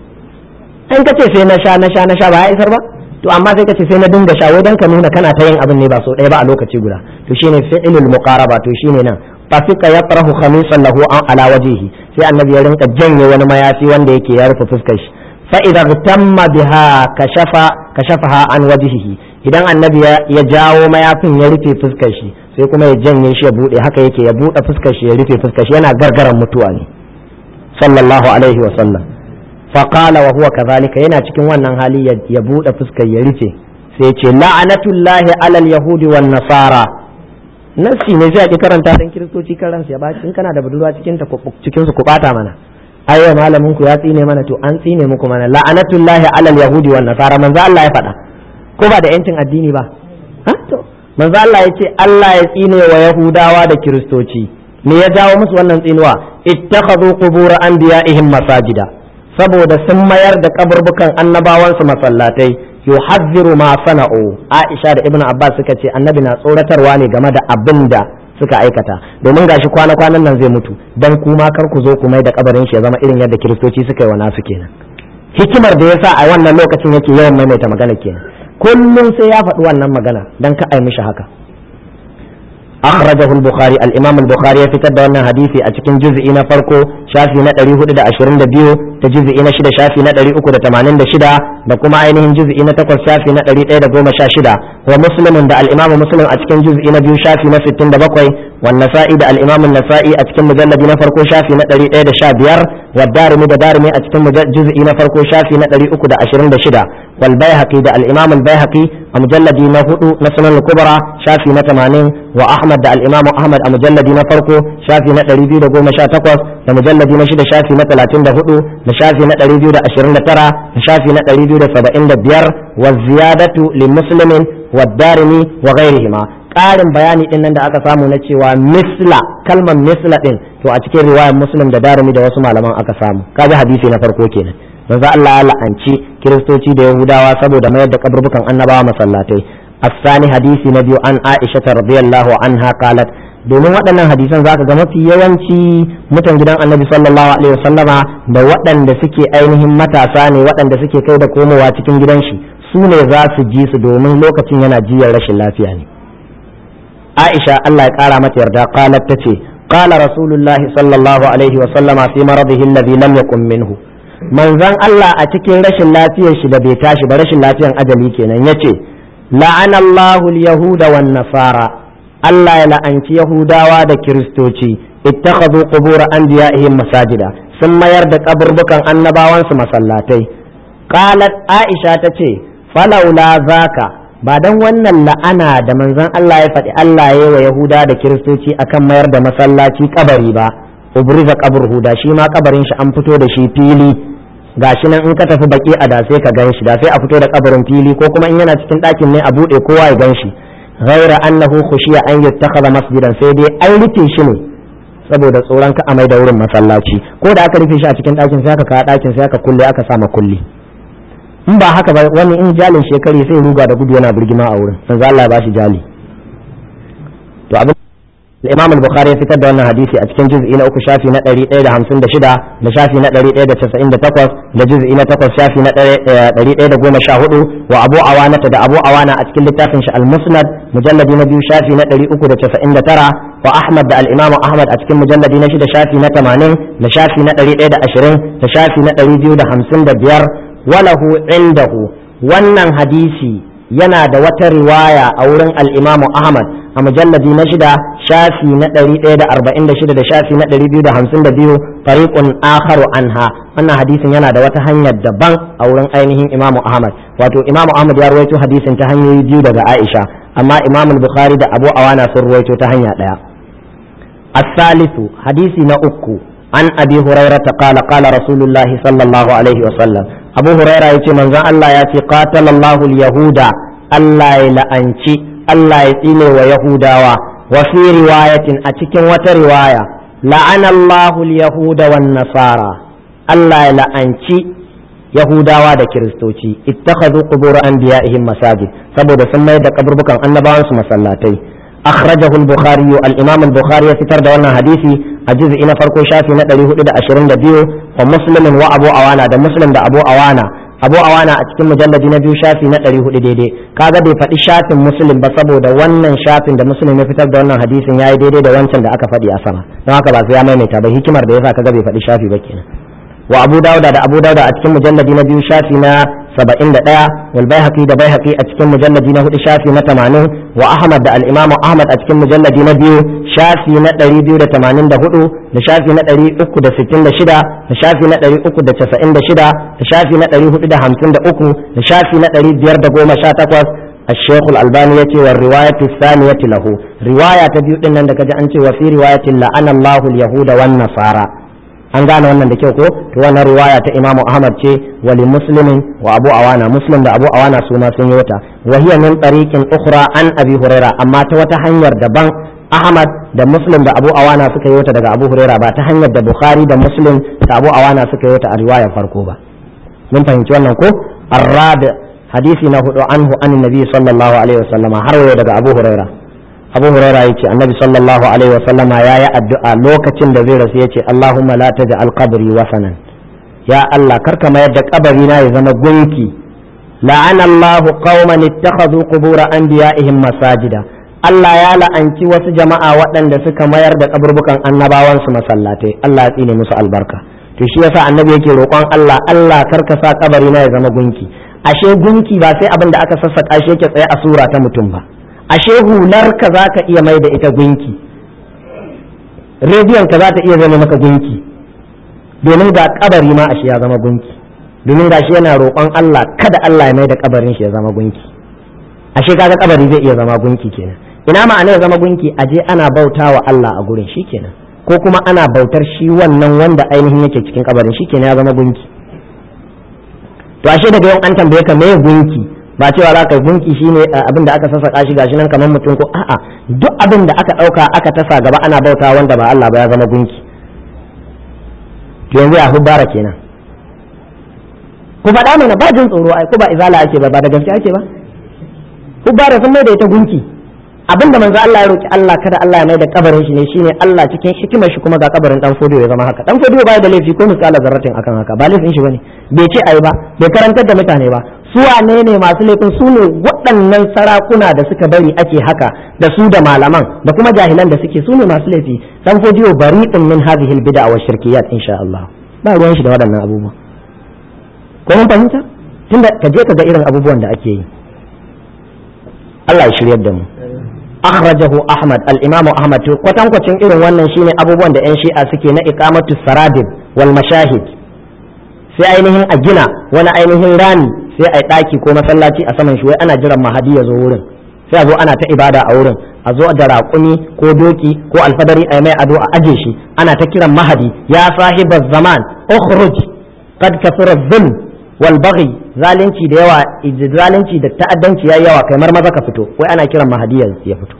in ka ce sai na sha na sha na sha ba ya isar ba to amma sai ka ce sai na dinga sha wai dan ka nuna kana ta yin abin ne ba so ɗaya ba a lokaci guda to shine fi'ilul muqaraba to shine nan fasika yatrahu khamisan lahu an ala wajhihi sai annabi ya rinka janye wani mayafi wanda yake ya rufe fuskar shi fa idza tamma biha kashafa kashafaha an wajhihi idan annabi ya jawo mayafin ya rufe fuskar shi sai kuma ya janye shi ya bude haka yake ya bude fuskar shi ya rufe fuskar shi yana gargaran mutuwa ne sallallahu alaihi wa sallam faƙala wa huwa kazalika yana cikin wannan hali ya buɗe fuskar ya rufe sai ce la'anatullahi alal yahudi wan nasara nasi ne sai a ki karanta dan kiristoci karan ya baci in kana da budurwa cikin ta cikin su ku bata mana ayo malamin ku ya tsine mana to an tsine muku mana la'anatullahi alal yahudi wan nasara manzo Allah ya faɗa ko ba da yancin addini ba ha to manzo Allah ya ce Allah ya tsine wa yahudawa da kiristoci me ya jawo musu wannan tsinuwa ittakhadhu qubur anbiya'ihim masajida saboda sun mayar da kaburbukan annabawansu masallatai yuhadhiru ma sana'u Aisha da Ibn Abbas suka ce annabi na tsoratarwa ne game da abin da suka aikata domin gashi kwana kwanan nan zai mutu dan kuma kar ku zo ku mai da kabarin shi ya zama irin yadda kiristoci suka yi wa nasu kenan hikimar da yasa a wannan lokacin yake yawan maimaita magana kenan kullum sai ya faɗi wannan magana dan ka ai mishi haka أخرجه البخاري الإمام البخاري في تد وانا حديثي أتكين جزء إنا فرقو شافي نتري هدى دا أشرين دا بيو تجزء إنا شدا شافي نتري أكو دا تمانين دا شدا بكما عينهم جزء إنا تقل شافي نتري إيدا قوم شاشدا ومسلم دا الإمام مسلم أتكين جزء إنا بيو شافي نستين دا بقوي والنسائي دا الإمام النسائي أتكين مجلد إنا فرقو شافي نتري إيدا شابير والدارمي دا دارمي أتكين جزء إنا فرقو شافي نتري أكو دا أشرين دا شدا والبيهقي دا الإمام البيهقي مجلد إنا هدو نسنن الكبرى شافي نتمانين وأحمد Ahmad da al-Imam Ahmad a mujalladi na farko shafi na 218 da mujalladi na shida shafi na 34 da shafi na 229 da shafi na 275 wa ziyadatu li muslimin wa darimi wa ghairihima ƙarin bayani din nan da aka samu na cewa misla kalmar misla din to a cikin riwayar muslim da darimi da wasu malaman aka samu kaji hadisi na farko kenan manzo Allah ya la'anci kiristoci da yahudawa saboda mayar da kaburbukan annabawa masallatai الثاني حديث نبي عن عائشة رضي الله عنها قالت domin waɗannan hadisan zaka ga mafi yawanci mutan gidan annabi sallallahu alaihi wasallama da waɗanda suke ainihin matasa ne waɗanda suke kai da komowa cikin gidan shi su ne za su ji su domin lokacin yana jiyar rashin lafiya ne Aisha Allah ya ƙara mata yarda qalat tace qala rasulullahi sallallahu alaihi wasallama fi maradihi alladhi lam yakun minhu manzon Allah a cikin rashin lafiyar shi da bai tashi ba rashin lafiyan ajali kenan yace la'ana Allahul Yahuda wan Nasara Allah ya la'anci Yahudawa da Kiristoci ittakhadhu qubur anbiya'ihim masajida sun mayar da kaburbukan annabawansu masallatai qalat Aisha tace falaula zaka ba dan wannan la'ana da manzon Allah ya faɗi Allah ya wa Yahuda da Kiristoci akan mayar da masallaci kabari ba ubriza qabruhu da shi ma kabarin shi an fito da shi fili gashi nan in ka tafi baki a da sai ka gan shi da sai a fito da kabarin fili ko kuma in yana cikin ɗakin ne a buɗe kowa ya gan shi ghaira annahu khushiya an yattakhadha masjidan sai dai an rufe shi ne saboda tsoron ka amai da wurin masallaci ko da aka rufe shi a cikin ɗakin sai aka kawo ɗakin sai aka kulle aka sa kulli in ba haka ba wani in jalin shekari sai ruga da gudu yana birgima a wurin manzo Allah ya bashi jali to abin الإمام البخاري في تبع أن حديثي أتكن جزء إلى أكو شافي نتري إلى همسون دشدا لشافي نتري إلى تسعين دتقص لجزء إلى تقص شافي نتري إلى قوم شاهدوا وأبو عوانة دا أبو عوانة أتكن لتافنش المسند مجلد نبي شافي نتري أكو دا تسعين ترى وأحمد دا الإمام أحمد أتكن مجلد نشد شافي نتمانين لشافي نتري إلى أشرين لشافي نتري بيو دا همسون دا بيار وله عنده wannan hadisi yana da wata riwaya a wurin al'imamu Ahmad a mujalladi na shida shafi na ɗari ɗaya da arba'in da shida da shafi na ɗari biyu da hamsin da biyu fariƙun akharu anha wannan hadisin yana da wata hanyar daban a wurin ainihin imamu Ahmad wato imamu Ahmad ya ruwaito hadisin ta hanyoyi biyu daga Aisha amma imamu Bukhari da Abu Awana sun ruwaito ta hanya ɗaya الثالث حديث نأكو عن أبي هريرة قال قال رسول الله صلى الله عليه وسلم أبو هريرة يتي من الله يتي قاتل الله اليهود الله لأنشي الله يتيني ويهودا wa fi riwayatin a cikin wata riwaya la'ana Allahu al-yahuda wan nasara Allah ya la'anci yahudawa da kiristoci ittakhadhu qubur anbiya'ihim masajid saboda sun mai da kaburbukan annabawan su masallatai akhrajahu al-bukhari al-imam al-bukhari ya fitar da wannan hadisi a juz'i na farko shafi na 422 wa muslimin wa abu awana da muslim da abu awana abu awana a cikin mujalladi na biyu shafi na 400 daidai kaga bai faɗi shafin muslim ba saboda wannan shafin da muslim ya fitar da wannan hadisin yayi daidai da wancan da aka faɗi a sama don haka ba sai ya maimaita ba hikimar da yasa kaga bai faɗi shafi ba kenan wa abu dauda da abu dauda a cikin mujalladi na biyu shafi na saba'in da ɗaya wal baihaqi da baihaqi a cikin mujalladi na hudu shafi na tamanin wa ahmad da al-imamu ahmad a cikin mujalladi na biyu shafi na ɗari biyu da tamanin da hudu da shafi na ɗari uku da sittin da shida da shafi na ɗari uku da casa'in da shida da shafi na ɗari hudu da hamsin da uku da shafi na ɗari biyar da goma sha takwas الشيخ الألباني يتي والرواية الثانية له رواية تبيو إن عندك أنت وفي رواية لعن الله اليهود والنصارى an gane wannan da kyau ko to wannan riwaya ta imamu ahmad ce wali muslimin wa abu awana muslim da abu awana su ma sun yi wata wa hiya min tariqin ukhra an abi huraira amma ta wata hanyar daban ahmad da muslim da abu awana suka yi wata daga abu huraira ba ta hanyar da bukhari da muslim da abu awana suka yi wata a riwayar farko ba mun fahimci wannan ko arrabi hadisi na hudu anhu an nabi sallallahu alaihi wasallama har wayo daga abu huraira abu huraira yace annabi sallallahu alaihi wasallama ya yi addu'a lokacin da zai rasu yace allahumma la taj'al qabri wasanan ya allah karka mayar da kabari na ya zama gunki la'ana allah qauman ittakhadhu qubur anbiya'ihim masajida Allah ya la'anci wasu jama'a waɗanda suka mayar da kaburbukan annabawansu masallatai Allah ya tsine musu albarka to shi yasa annabi yake roƙon Allah Allah karka sa kabari na ya zama gunki ashe gunki ba sai abin da aka sassaka shi yake tsaye a sura ta mutum ba ashe hularka za ka iya mai da ita gunki rediyon ka za ta iya zama maka gunki domin ga kabari ma ashe ya zama gunki domin ga shi yana roƙon Allah kada Allah ya mai da kabarin shi ya zama gunki ashe kaga kabari zai iya zama gunki kenan ina ma'ana ya zama gunki aje ana bauta wa Allah a gurin shi kenan ko kuma ana bautar shi wannan wanda ainihin yake cikin kabarin shi kenan ya zama gunki to ashe daga yau an tambaye ka me gunki ba cewa za ka gunki shine abin da aka sassaka shi gashi nan kamar mutum ko a'a duk abin da aka ɗauka aka tasa gaba ana bauta wanda ba Allah ba ya zama gunki to yanzu a hubbara kenan ku faɗa mana ba jin tsoro ai ko ba izala ake ba ba da gaske ake ba hubbara sun mai da ita gunki abinda manzo Allah ya roki Allah kada Allah ya mai da kabarin shi ne shine Allah cikin hikimar shi kuma ga kabarin dan fodiyo ya zama haka dan fodiyo baya da laifi ko misala zarratin akan haka ba laifin shi bane bai ce ayi ba bai karantar da mutane ba su wane ne masu laifin su ne waɗannan sarakuna da suka bari ake haka da su da malaman da kuma jahilan da suke su ne masu laifi dan fodiyo bari'un min hadhihi albid'a wa shirkiyat insha Allah ba ruwan shi da waɗannan abubuwa ko mun fahimta tunda ka je ka ga irin abubuwan da ake yi Allah ya shiryar da mu akhrajahu ahmad al-imam ahmad to kwatankwacin irin wannan shine abubuwan da yan shi'a suke na iqamatu saradib wal mashahid sai ainihin a gina wani ainihin rami sai a daki ko masallaci a saman shi wai ana jiran mahadi ya zo wurin sai a zo ana ta ibada a wurin a zo da raƙumi ko doki ko alfadari a mai ado a aje shi ana ta kiran mahadi ya sahibaz zaman ukhruj qad kasura dhulm wal baghi zalunci da yawa zalunci da ta'addanci yayi yawa kai mar maza ka fito wai ana kiran mahadi ya fito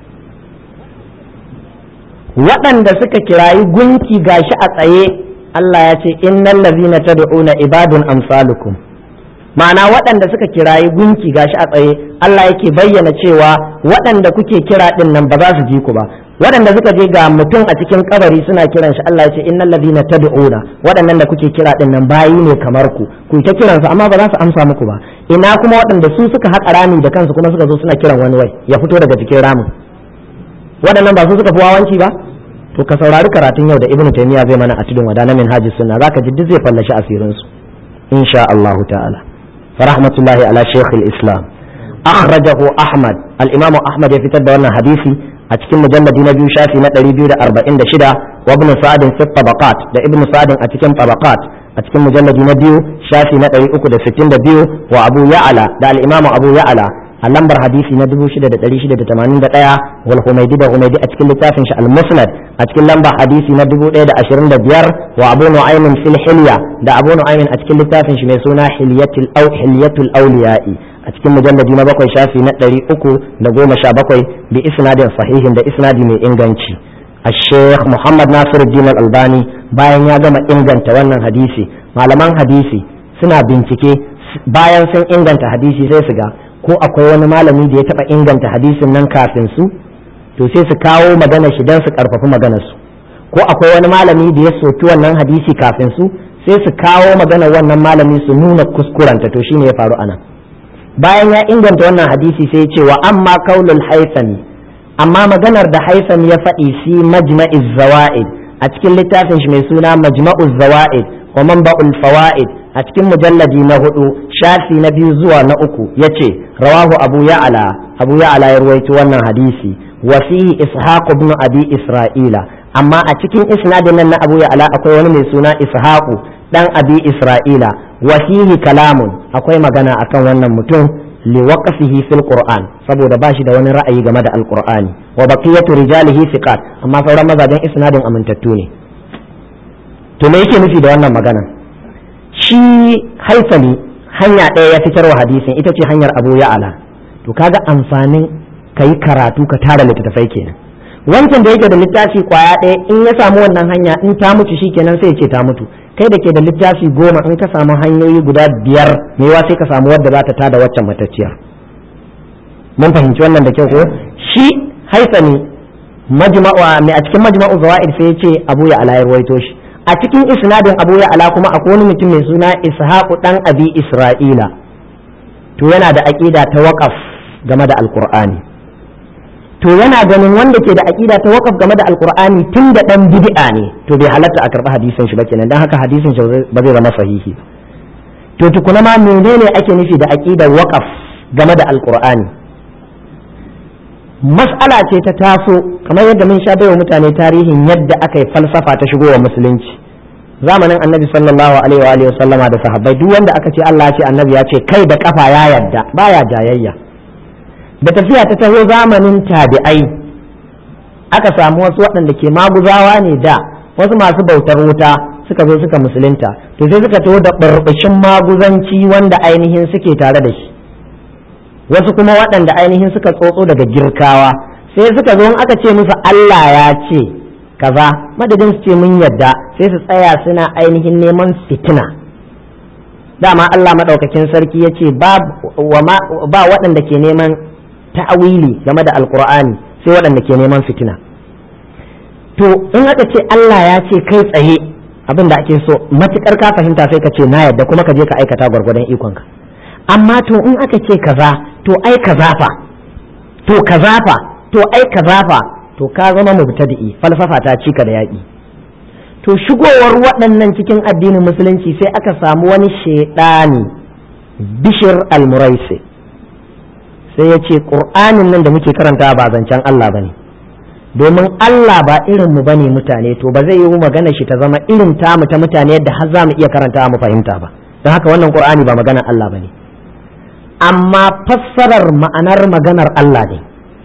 waɗanda suka kirayi gunki gashi a tsaye Allah ya ce innal ladzina tad'una ibadun amsalukum ma'ana waɗanda suka kirayi gunki gashi a tsaye Allah yake bayyana cewa waɗanda kuke kira din nan ba za su ji ku ba waɗanda suka je ga mutum a cikin kabari suna kiran shi Allah ya ce innal ladina tad'una waɗannan da kuke kira din nan bayi ne kamar ku ku ta kiran su amma ba za su amsa muku ba ina kuma waɗanda su suka haƙa rami da kansu kuma suka zo suna kiran wani wai ya fito daga cikin ramin waɗannan ba su suka fi wawanci ba to ka saurari karatun yau da ibnu taymiya zai mana a tudun wada na minhajus sunna zaka ji duk zai fallashi asirin su insha Allah ta'ala farahmatullahi ala shaykh al-islam akhrajahu ahmad al-imam ahmad ya fitar da wannan hadisi a cikin mujalladi na biyu shafi na 246 wa ibn sa'd fi tabaqat da ibn sa'd a cikin tabaqat a cikin mujalladi na biyu shafi na 362 wa abu ya'ala da al-imam abu ya'ala a lambar hadisi na 6681 wal humaydi da humaydi a cikin littafin shi al-musnad a cikin lambar hadisi na 1025 wa abu nu'aymin fil hilya da abu nu'aymin a cikin littafin shi mai suna hilyatul aw hilyatul awliya'i a cikin mujalladi na bakwai shafi na 317 bi isnadin sahihin da isnadi mai inganci الشيخ محمد ناصر الدين الألباني bayan ya gama inganta wannan hadisi malaman hadisi suna bincike bayan sun inganta hadisi sai su ga ko akwai wani malami da ya taba inganta hadisin nan kafin su to sai su kawo magana shi don su karfafi maganar su ko akwai wani malami da ya soki wannan hadisi kafin su sai su kawo maganar wannan malami su nuna kuskurenta to shine ya faru anan bayan ya inganta wannan hadisi sai ya ce wa amma kaulul haisami amma maganar da haisam ya faɗi fi majma'iz zawa'id a cikin littafin shi mai suna majma'uz zawa'id wa manba'ul fawaid a cikin mujalladi na hudu shafi na biyu zuwa na uku yace rawahu abu ya'ala abu ya'ala ya ruwaito wannan hadisi wa fihi ishaq ibn abi isra'ila amma a cikin isnadin nan na abu ya'ala akwai wani mai suna ishaqu dan abi isra'ila wa fihi kalamun akwai magana akan wannan mutum liwaqfihi fil qur'an saboda ba shi da wani ra'ayi game da alqur'ani wa baqiyatu rijalihi thiqat amma sauran mazajen isnadin amintattu ne to me yake nufi da wannan magana shi haifali hanya ɗaya ya fitarwa hadisin ita ce hanyar abu ya'ala to kaga amfanin kayi karatu ka tara littattafai kenan wancan da yake da littafi kwaya ɗaya in ya samu wannan hanya in ta mutu shikenan sai ya ce ta mutu kai da ke da littafi goma in ka samu hanyoyi guda biyar mewa sai ka samu wadda za ta tada waccan matacciyar mun fahimci wannan da kyau ko shi haisani majma'u mai a cikin majma'u zawaid sai ya ce abu ya ala ya ruwaito shi a cikin isnadin abu ya ala kuma akwai wani mutum mai suna ishaqu dan abi isra'ila to yana da aqida ta waqaf game da alqur'ani to yana ganin wanda ke da aqida ta waqaf game da alqur'ani tun da dan bid'a ne to bai halatta a karba hadisin shi ba kenan dan haka hadisin shi ba zai zama sahihi to tukuna ma menene ake nufi da aqidar waqaf game da alqur'ani mas'ala ce ta taso kamar yadda mun sha baiwa mutane tarihin yadda aka yi falsafa ta shigo wa musulunci zamanin annabi sallallahu alaihi wa alihi sallama da sahabbai duk wanda aka ce Allah ya ce annabi ya ce kai da kafa ya yadda baya jayayya da tafiya ta taho zamanin tabi'ai aka samu wasu waɗanda ke maguzawa ne da wasu masu bautar wuta suka zo suka musulunta to sai suka taho da ɓarɓashin maguzanci wanda ainihin suke tare da shi wasu kuma waɗanda ainihin suka tsotso daga girkawa sai suka zo aka ce musu Allah ya ce kaza madadin su ce mun yadda sai su tsaya suna ainihin neman fitina dama Allah maɗaukakin sarki ya ce ba waɗanda ke neman ta'awili game da alkur'ani sai waɗanda ke neman fitina to in aka ce Allah ya ce kai tsaye abin da ake so matukar ka fahimta sai ka ce na yadda kuma ka je ka aikata gwargwadon ikonka amma to in aka ce kaza to ai kaza fa to kaza fa to ai kaza fa to ka zama mubtadi'i falsafa ta cika da yaƙi to shigowar waɗannan cikin addinin musulunci sai aka samu wani shaidani bishir al-muraisi sai ya ce ƙur'anin nan da muke karanta ba zancen Allah ba ne domin Allah ba irin mu bane mutane to ba zai yi magana shi ta zama irin tamu ta mutane yadda har za mu iya karanta mu fahimta ba don haka wannan ƙur'ani ba maganar Allah ba ne amma fassarar ma'anar maganar Allah ne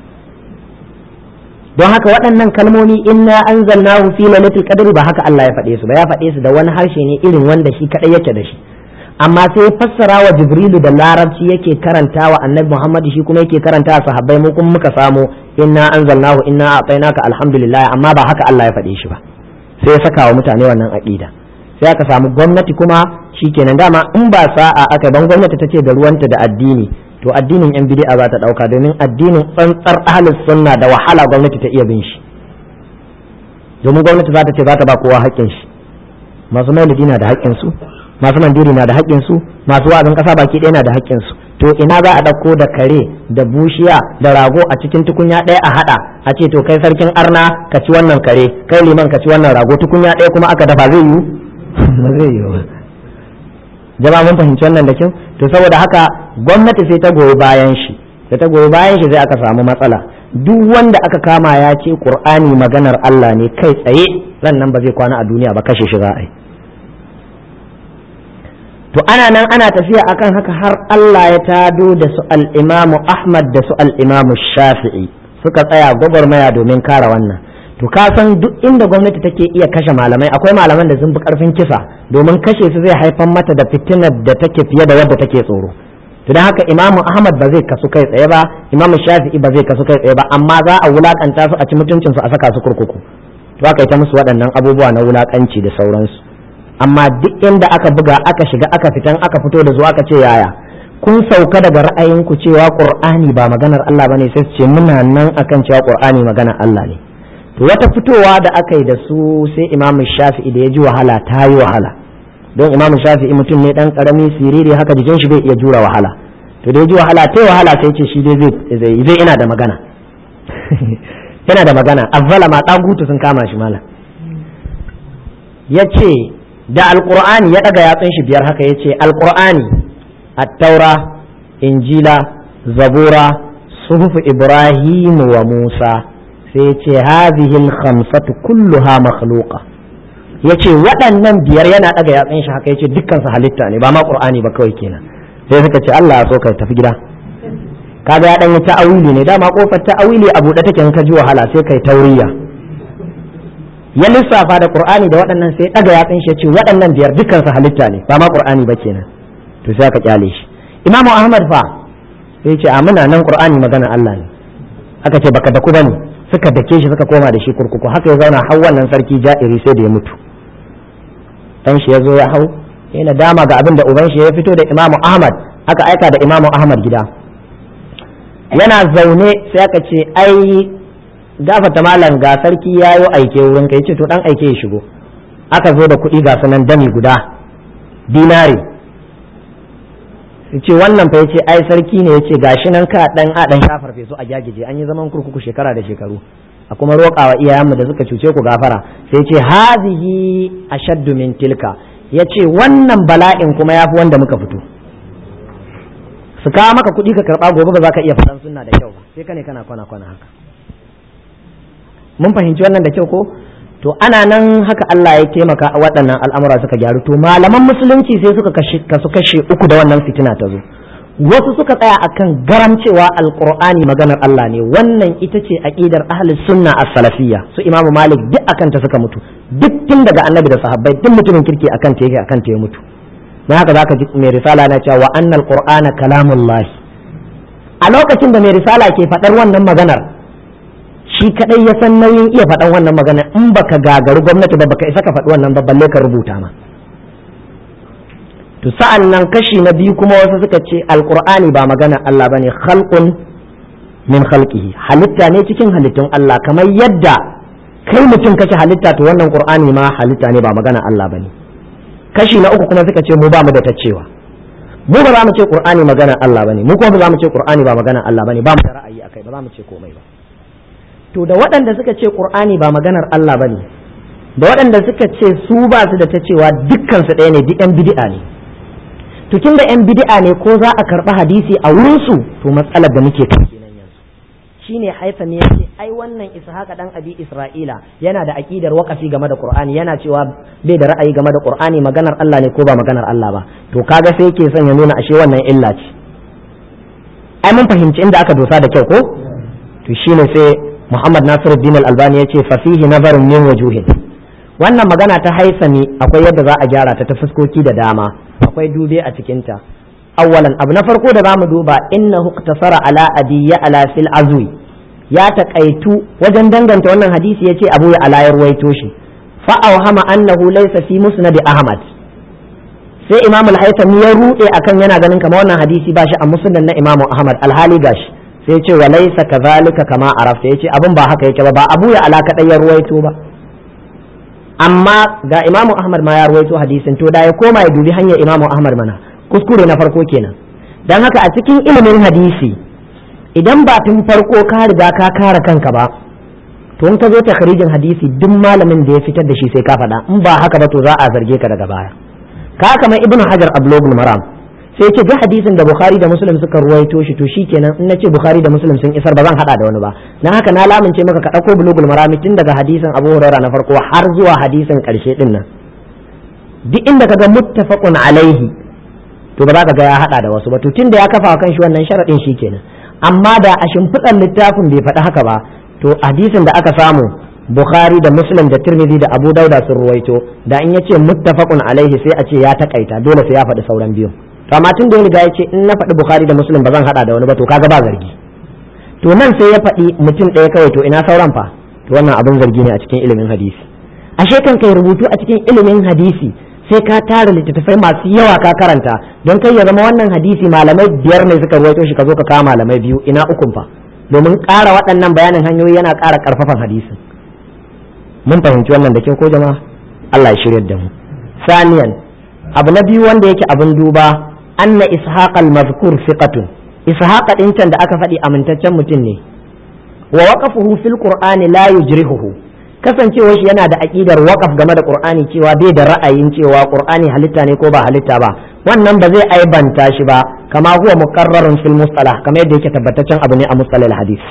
don haka waɗannan kalmomi inna anzalnahu fi lailatul qadri ba haka Allah ya faɗe su ba ya faɗe su da wani harshe ne irin wanda shi kadai yake da shi amma sai fassara wa jibrilu da larabci yake karanta wa annabi muhammad shi kuma yake karanta wa sahabbai mu kuma muka samu inna anzalnahu inna a'tainaka alhamdulillah amma ba haka Allah ya faɗe shi ba sai ya saka wa mutane wannan aqida sai aka samu gwamnati kuma shikenan dama in ba sa'a aka ban gwamnati ta ce da ruwanta da addini to addinin yan bid'a za ta dauka domin addinin tsantsar ahlus sunna da wahala gwamnati ta iya bin shi domin gwamnati za ta ce za ta ba kowa haƙƙin shi masu maulidi na da haƙƙin su masu mandiri na da haƙƙin su masu wa'azin ƙasa baki ɗaya na da haƙƙin su to ina za a ɗauko da kare da bushiya da rago a cikin tukunya ɗaya a haɗa a ce to kai sarkin arna ka ci wannan kare kai liman ka ci wannan rago tukunya ɗaya kuma aka dafa zai yiwu ba zai yiwu ba jama'a mun fahimci wannan da kyau to saboda haka gwamnati sai ta goyi bayan shi da ta goyi bayan shi sai aka samu matsala duk wanda aka kama ya ce qur'ani maganar Allah ne kai tsaye ran nan ba zai kwana a duniya ba kashe shi za a yi to ana nan ana tafiya akan haka har Allah ya tado da su al-Imam Ahmad da su al-Imam Shafi'i suka tsaya gwagwarmaya domin kare wannan to ka san duk inda gwamnati take iya kashe malamai akwai malaman da sun fi karfin kisa domin kashe su zai haifar mata da fitinar da take fiye da wadda take tsoro to don haka imamu ahmad ba zai kasu kai tsaye ba imamu shafi'i ba zai kasu kai tsaye ba amma za a wulakanta su a ci mutuncin su a saka su kurkuku to aka yi ta musu waɗannan abubuwa na wulakanci da sauransu amma duk inda aka buga aka shiga aka fitan aka fito da zuwa aka ce yaya kun sauka daga ra'ayinku cewa qur'ani ba maganar Allah bane sai su ce muna nan akan cewa qur'ani maganar Allah ne to wata fitowa da aka yi da su sai imamu shafi'i da ya ji wahala ta yi wahala don imamu shafi'i mutum ne dan karami siriri haka jikin shi bai iya jura wahala to da ya ji wahala ta wahala sai ce shi dai zai zai ina da magana yana da magana azzala ma dagutu sun kama shi mala yace da alqur'ani ya daga yatsun shi biyar haka yace alqur'ani at-taura injila zabura suhuf ibrahim wa musa sai yace hadhihi al-khamsatu kulluha makhluqa yace waɗannan biyar yana daga yatsun shi haka yace dukkan su halitta ne ba ma qur'ani ba kawai kenan sai suka ce Allah ya so ka tafi gida kaga ya dan yi ta'awili ne dama kofar ta'awili a buɗe take in ka ji wahala sai kai tauriya ya lissafa da qur'ani da waɗannan sai daga yatsun shi ce waɗannan biyar dukkan su halitta ne ba ma qur'ani ba kenan to sai aka kyale shi imamu ahmad fa sai ce a muna nan qur'ani magana Allah ne aka ce baka da ku bane suka dake shi suka koma da shi kurkuku haka ya zauna har wannan sarki ja'iri sai da ya mutu dan shi ya zo ya hau yana dama ga abin da uban shi ya fito da imamu ahmad aka aika da imamu ahmad gida yana zaune sai aka ce ai gafata malam ga sarki ya yi aike wurin ka yace to dan aike ya shigo aka zo da kuɗi ga sunan dami guda dinari ce wannan fa yace ai sarki ne yace gashi nan ka dan a dan shafar feso a gyagije an yi zaman kurkuku shekara da shekaru a kuma roƙawa iyayenmu da suka cuce ku gafara sai ce hazihi ashaddu min tilka yace wannan bala'in kuma yafi wanda muka fito su kawo maka kuɗi ka karɓa gobe ba za ka iya faɗan sunna da kyau ba sai ka ne kana kwana kwana haka mun fahimci wannan da kyau ko to ana nan haka Allah ya taimaka a waɗannan al'amura suka gyaru to malaman musulunci sai suka kasu kashe uku da wannan fitina ta zo wasu suka tsaya akan garam cewa alqur'ani maganar Allah ne wannan ita ce aqidar ahlus sunna as-salafiyya su imamu malik duk akan ta suka mutu duk tun daga annabi da sahabbai duk mutumin kirki akan ta yake akan ta ya mutu na haka zaka ji mai risala na cewa wa annal qur'ana kalamullah a lokacin da mai risala ke faɗar wannan maganar shi kadai ya san nauyin iya faɗan wannan maganar in baka gagaru gwamnati ba baka isa ka faɗi wannan ba balle ka rubuta ma to sa'an nan kashi na biyu kuma wasu suka ce alqur'ani ba maganar Allah bane khalqun min khalqihi halitta ne cikin halittun Allah kamar yadda kai mutum kace halitta to wannan qur'ani ma halitta ne ba maganar Allah bane kashi na uku kuma suka ce mu ba mu da ta cewa mu ba za mu ce qur'ani magana Allah bane mu kuma ba za mu ce qur'ani ba magana Allah bane ba mu da ra'ayi akai ba za mu ce komai ba to da waɗanda suka ce qur'ani ba maganar Allah bane da waɗanda suka ce su ba su da ta cewa dukkan su ɗaya ne duk yan bid'a ne to tun da yan bid'a ne ko za a karɓi hadisi a wurin su to matsalar da muke kai kenan yanzu shine haifa ne yace ai wannan ishaqa dan abi isra'ila yana da aqidar waqafi game da qur'ani yana cewa bai da ra'ayi game da qur'ani maganar Allah ne ko ba maganar Allah ba to kaga sai yake son ya nuna ashe wannan illa ce ai mun fahimci inda aka dosa da kyau ko to shine sai Muhammad Nasiruddin Al-Albani yace fa fihi nazarun min wujuhin wannan magana ta haisami akwai yadda za a gyara ta ta fuskoki da dama akwai dube a cikinta awwalan abu na farko da zamu duba innahu iktasara ala adiyya ala fil azwi ya taƙaitu wajen danganta wannan hadisi yace abu ya ala yarwaito shi fa awhama annahu laysa fi musnad ahmad sai imam al-haythami ya rude akan yana ganin kamar wannan hadisi ba shi a musnad na imam ahmad alhali gashi sai yace wa laysa kadhalika kama arafta yace abin ba haka yake ba ba abu ya ala kadai ya ruwaito ba amma ga imam ahmad ma ya ruwaito hadisin to da ya koma ya dubi hanyar imam ahmad mana kuskure na farko kenan don haka a cikin ilimin hadisi idan ba tun farko ka riga ka kare kanka ba to in ka zo takharijin hadisi duk malamin da ya fitar da shi sai ka faɗa in ba haka ba to za a zarge ka daga baya ka kamar ibnu hajar ablogul maram sai ce ga hadisin da bukhari da muslim suka ruwaito shi to shikenan in nace bukhari da muslim sun isar ba zan hada da wani ba dan haka na lamince maka ka dauko bulugul marami tun daga hadisin abu hurairah na farko har zuwa hadisin karshe din nan duk inda kaga muttafaqun alaihi to ba za ka ga ya hada da wasu ba to tunda ya kafa kan shi wannan sharadin shi kenan amma da a shimfiɗar littafin bai faɗi haka ba to hadisin da aka samu Bukhari da Muslim da Tirmidhi da Abu Dauda sun ruwaito da in yace muttafaqun alaihi sai a ce ya takaita dole sai ya faɗi sauran biyu to amma tun da ya riga ya ce in na faɗi Bukhari da Muslim ba zan hada da wani ba to kaga ba zargi to nan sai ya faɗi mutum ɗaya kawai to ina sauran fa to wannan abin zargi ne a cikin ilimin hadisi ashe kan kai rubutu a cikin ilimin hadisi sai ka tara littattafai masu yawa ka karanta don kai ya zama wannan hadisi malamai biyar ne suka ruwaito shi ka zo ka kawo malamai biyu ina ukun fa domin ƙara waɗannan bayanin hanyoyi yana ƙara ƙarfafan hadisin mun fahimci wannan da kyau ko jama'a Allah ya shiryar da mu saniyan abu na biyu wanda yake abin duba anna ishaq al-mazkur thiqatun ishaq din can da aka faɗi amintaccen mutum ne wa waqafuhu fil qur'ani la yujrihuhu kasancewar shi yana da aqidar waqaf game da qur'ani cewa bai da ra'ayin cewa qur'ani halitta ne ko ba halitta ba wannan ba zai aibanta shi ba kama huwa muqarrarun fil mustalah kamar yadda yake tabbataccen abu ne a mustalah hadith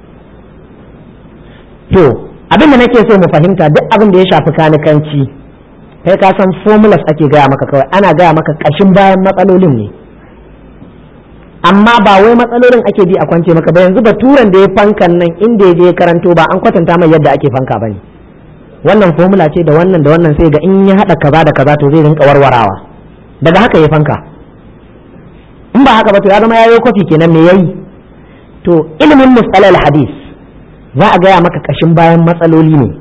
to abin da nake so mu fahimta duk abin da ya shafi kanikanci kai ka san formulas ake gaya maka kawai ana gaya maka kashin bayan matsalolin ne amma ba wai matsalolin ake bi a kwance maka ba yanzu baturan da ya fankan nan inda ya je karanto ba an kwatanta mai yadda ake fanka bane wannan formula ce da wannan da wannan sai ga in ya hada kaza da kaza to zai rinka warwarawa daga haka ya fanka in ba haka ba to ya zama yayo kofi kenan me yayi to ilimin mustalal hadis za a gaya maka kashin bayan matsaloli ne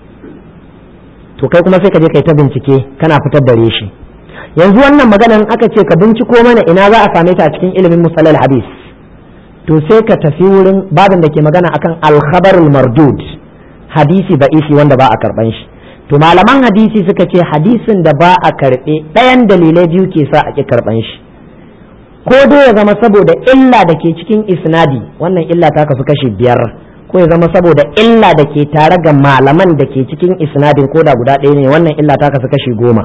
to kai kuma sai ka je kai ta bincike kana fitar da reshi yanzu wannan maganan aka ce ka binciko mana ina za a same ta a cikin ilimin musalal hadis to sai ka tafi wurin babin da ke magana akan alkhabarul mardud hadisi da isi wanda ba a karban shi to malaman hadisi suka ce hadisin da ba a karbe ɗayan dalilai biyu ke sa a ki karban shi ko dai ya zama saboda illa da ke cikin isnadi wannan illa ta kasu kashi biyar ko ya zama saboda illa da ke tare ga malaman da ke cikin isnadin ko da guda ɗaya ne wannan illa ta kasu kashi goma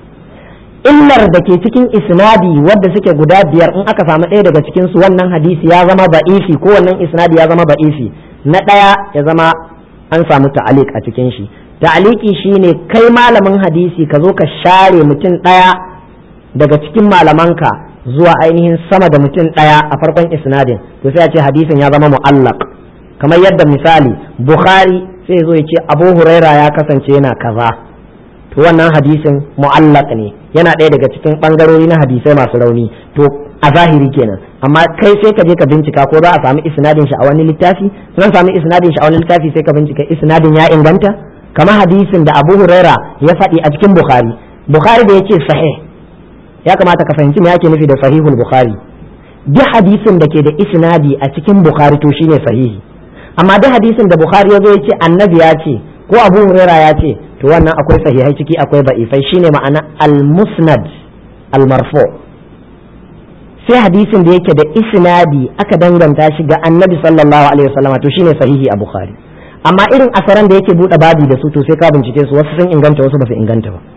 illar da ke cikin isnadi wadda suke guda biyar in aka samu ɗaya daga cikin su wannan hadisi ya zama ba'isi ko wannan isnadi ya zama ba'isi na ɗaya ya zama an samu ta'alik a cikin shi ta'aliki shine kai malamin hadisi ka zo ka share mutum ɗaya daga cikin malamanka zuwa ainihin sama da mutum ɗaya a farkon isnadin to sai a ce hadisin ya zama mu'allaq kamar yadda misali bukhari sai zo ya ce abu huraira ya kasance yana kaza to wannan hadisin mu'allaq ne yana ɗaya daga cikin ɓangarori na hadisai masu rauni to a zahiri kenan amma kai sai ka je ka bincika ko za a sami isnadin shi a wani littafi sun sami isnadin shi a wani littafi sai ka bincika isnadin ya inganta kamar hadisin da abu huraira ya faɗi a cikin bukhari bukhari da ya ce sahih ya kamata ka fahimci me yake nufi da sahihul bukhari duk hadisin da ke da isnadi a cikin bukhari to shine sahihi amma duk hadisin da bukhari ya zo ya ce annabi ya ce ko abu huraira ya ce to wannan akwai sahihai ciki akwai ba'ifai shine ma'ana al-musnad al-marfu sai hadisin da yake da isnadi aka danganta shi ga annabi sallallahu alaihi wasallama to shine sahihi a bukhari amma irin asaran da yake bude babi da su to sai ka bincike su wasu sun inganta wasu ba su inganta ba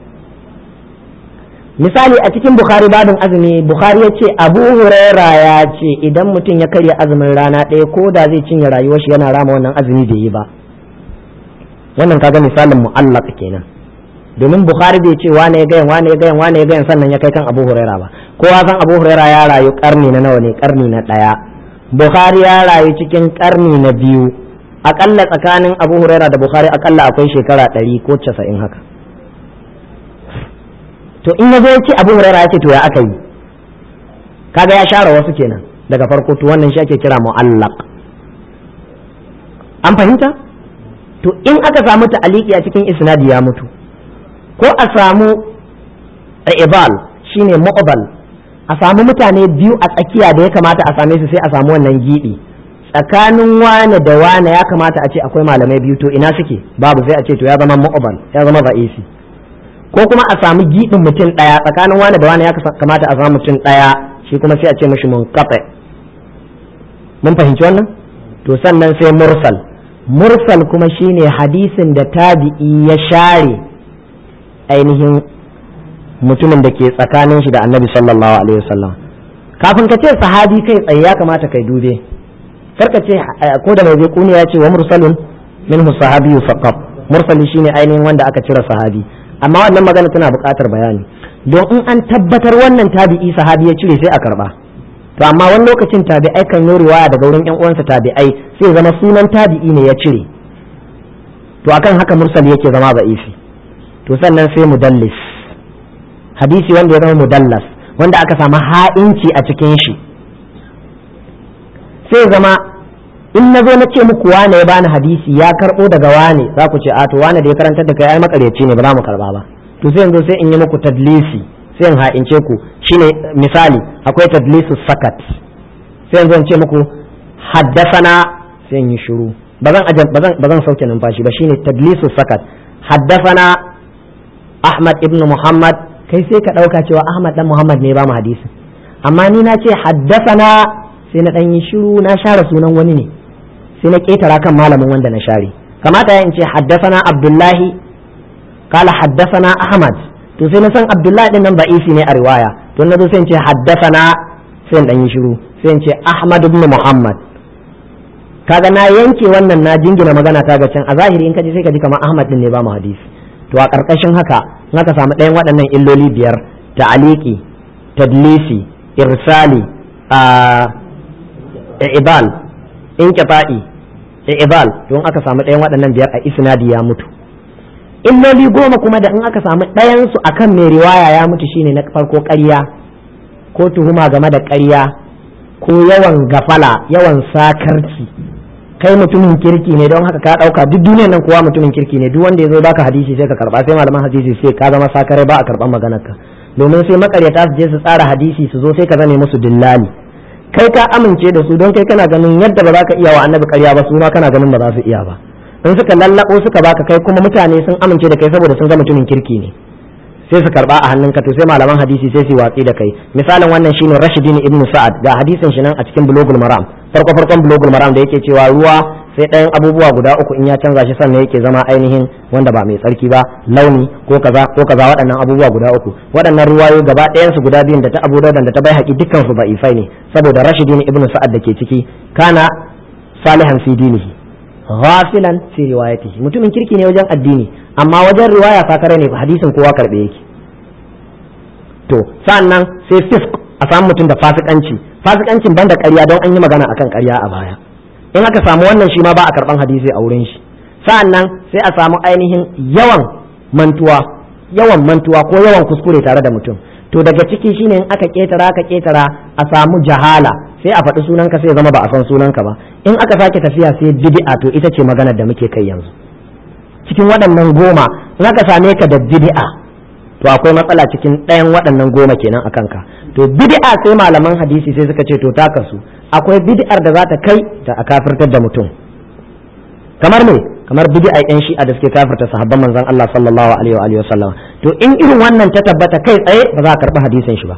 misali a cikin bukhari babin azumi bukhari ya ce abu huraira ya ce idan mutum ya karya azumin rana ɗaya ko da zai cinye rayuwar shi yana rama wannan azumi bai yi ba wannan kaga misalin mu'allaq kenan domin bukhari bai ce wane ya gayan wane ya gayan wane ya gayan sannan ya kai kan abu huraira ba kowa san abu huraira ya rayu karni na nawa ne karni na ɗaya bukhari ya rayu cikin karni na biyu akalla tsakanin abu huraira da bukhari akalla akwai shekara ɗari ko casa'in haka to in ya zo ya ce abu huraira ya ce to ya aka yi kaga ya share wasu kenan daga farko to wannan shi ake kira mu'allaq an fahimta to in aka samu ta'aliki a cikin isnadi ya mutu ko a samu ibal shine mu'bal a samu mutane biyu a tsakiya da ya kamata a same su sai a samu wannan gibi tsakanin wane da wane ya kamata a ce akwai malamai biyu to ina suke babu sai a ce to ya zama mu'bal ya zama ra'isi ko kuma a samu gibin mutum daya tsakanin wane da wane ya kamata a samu mutum daya shi kuma sai a ce mishi munqati mun fahimci wannan to sannan sai mursal mursal kuma shine hadisin da tabi'i ya share ainihin mutumin da ke tsakanin shi da annabi sallallahu alaihi wasallam kafin ka ce sahabi kai tsaye ya kamata kai dube karka ce ko da mai kuni ya ce wa mursalun minhu sahabiyyu faqat mursali shine ainihin wanda aka cire sahabi amma wannan magana tana buƙatar bayani don in an tabbatar wannan tabi'i sahabi ya cire sai a karba to amma wani lokacin tabi'ai kan yi riwaya daga wurin yan uwansa tabi'ai sai zama sunan tabi'i ne ya cire to akan haka mursal yake zama ba'ifi to sannan sai mudallis hadisi wanda ya zama mudallas wanda aka samu ha'inci a cikin shi sai zama in na zo na ce muku wane ya bani hadisi ya karbo daga wane za ku ce a to wane da ya karantar da kai ai makaryaci ne ba za mu karba ba to sai yanzu sai in yi muku tadlisi sai in ha'ince ku shine misali akwai tadlisu sakat sai yanzu in ce muku haddasana sai in yi shiru ba zan sauke numfashi ba shine tadlisu sakat haddasana Ahmad ibn Muhammad kai sai ka ɗauka cewa Ahmad dan Muhammad ne ba mu hadisi amma ni na ce haddasana sai na ɗan yi shiru na share sunan wani ne sai na ƙetara kan malamin wanda na share kamata ya in ce haddasana Abdullahi kala haddasana Ahmad to sai na san Abdullahi din nan ba'isi ne a riwaya to na zo sai in ce haddasana sai in ɗan yi shiru sai in ce Ahmad ibn Muhammad kaga na yanke wannan na jingina magana ta ga can a zahiri in ka ji sai ka ji kamar Ahmad din ne ba mu hadisi to a ƙarƙashin haka in aka samu ɗayan waɗannan illoli biyar ta'aliki tadlisi irsali a ibal inqita'i ibal to in aka samu ɗayan waɗannan biyar a isnadi ya mutu illoli goma kuma da in aka samu ɗayan su akan mai riwaya ya mutu shine na farko ƙarya ko tuhuma game da ƙarya ko yawan gafala yawan sakarci kai mutumin kirki ne don haka ka dauka duk duniyar nan kowa mutumin kirki ne duk wanda ya zo baka hadisi sai ka karba sai malaman hadisi sai ka zama sakare ba a karban maganar ka domin sai makaryata su je su tsara hadisi su zo sai ka zame musu dillali kai ka amince da su don kai kana ganin yadda ba za ka iya wa annabi karya ba su ma kana ganin ba za su iya ba in suka lallabo suka baka kai kuma mutane sun amince da kai saboda sun ga mutumin kirki ne sai su karba a hannunka to sai malaman hadisi sai su watsi da kai misalin wannan shine Rashidin ibn Sa'ad ga hadisin shi nan a cikin Bulugul Maram farko farkon Bulugul Maram da yake cewa ruwa sai ɗayan abubuwa guda uku in ya canza shi sannan yake zama ainihin wanda ba mai tsarki ba launi ko kaza ko kaza waɗannan abubuwa guda uku waɗannan ruwayo gaba ɗayan su guda biyun da ta Abu Dawud da ta bai haƙi dukkan su ba ifai ne saboda Rashidin ibn Sa'ad da ke ciki kana salihan fi dinihi ghafilan fi riwayatihi mutumin kirki ne wajen addini amma wajen riwaya sakare ne hadisin kowa karbe yake to sannan sai fisk a samu mutum da fasikanci fasikancin banda ƙarya don an yi magana akan ƙarya a baya in aka samu wannan shi ma ba a karban hadisi a wurin shi sa'annan sai a samu ainihin yawan mantuwa yawan mantuwa ko yawan kuskure tare da mutum to daga ciki shine in aka ketara aka ketara a samu jahala sai a faɗi sunanka sai zama ba a san sunanka ba in aka sake tafiya sai bid'a to ita ce maganar da muke kai yanzu cikin waɗannan goma in aka same ka da bid'a to akwai matsala cikin ɗayan waɗannan goma kenan a kanka to bid'a sai malaman hadisi sai suka ce to ta kasu akwai bid'ar da za ta kai ta a kafirtar da mutum kamar me kamar bid'a yan shi'a da suke kafirta sahabban manzon Allah sallallahu alaihi wa alihi wasallam to in irin wannan ta tabbata kai tsaye ba za a karɓi hadisin shi ba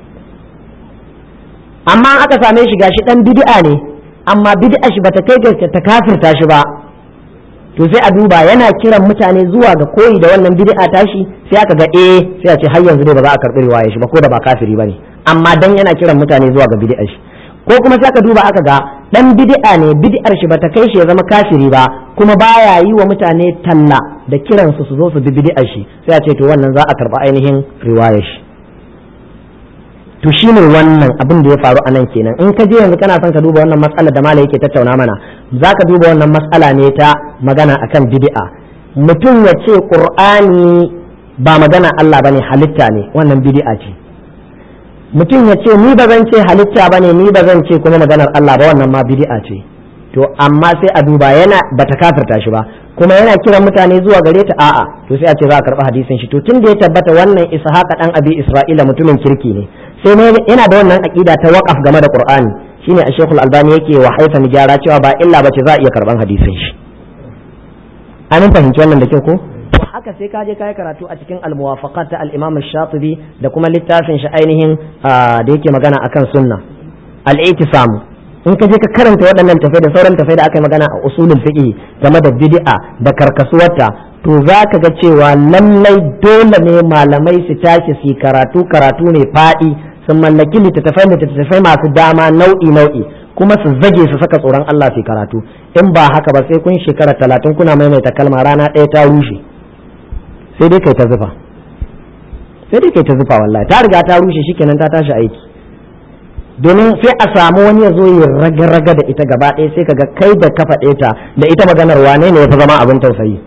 amma aka same shi gashi dan bid'a ne amma bid'a shi bata kai ga ta kafirta shi ba to sai a duba yana kiran mutane zuwa ga koyi da wannan bid'a tashi sai aka ga eh sai a ce har yanzu dai ba za a karbi riwaya shi ba ko da ba kafiri bane amma dan yana kiran mutane zuwa ga bid'a shi ko kuma sai aka duba aka ga dan bid'a ne bid'ar shi bata kai shi ya zama kafiri ba kuma baya yi wa mutane talla da kiran su su zo su bi bid'ar shi sai a ce to wannan za a karba ainihin riwayar shi to shi ne wannan abin da ya faru a nan kenan in ka je yanzu kana son ka duba wannan matsalar da malai yake tattauna mana za ka duba wannan matsala ne ta magana akan bid'a mutum ya ce qur'ani ba magana Allah bane halitta ne wannan bid'a ce mutum ya ce ni ba zan ce halitta bane ni ba zan ce kuma maganar Allah ba wannan ma bid'a ce to amma sai a duba yana bata kafirta shi ba kuma yana kiran mutane zuwa gare ta a'a to sai a ce za a karɓi hadisin shi to tun da ya tabbata wannan ishaqa dan abi isra'ila mutumin kirki ne sai ne yana da wannan aqida ta waqaf game da qur'ani shine a shekul albani yake wa haifa ni gyara cewa ba illa bace za a iya karban hadisin shi an fahimci wannan da kyau ko haka sai ka je kai karatu a cikin al-muwafaqat ta al-imam shatibi da kuma littafin shi ainihin da yake magana akan sunna al-i'tisam in ka je ka karanta waɗannan tafai da sauran tafai da aka yi magana a usulul fiqh game da bid'a da karkasuwarta to za ka ga cewa lallai dole ne malamai su tashi su karatu karatu ne faɗi sun mallaki littattafai littattafai masu dama nau'i nau'i kuma su zage su saka tsoron Allah su karatu in ba haka ba sai kun shekara talatin kuna maimaita kalma rana ɗaya ta rushe sai dai kai ta zufa sai dai kai ta zufa wallahi ta riga ta rushe shikenan ta tashi aiki domin sai a samu wani ya zo ya raga-raga da ita gaba ɗaya sai kaga kai da ka faɗe ta da ita maganar wane ne ya fi zama abin tausayi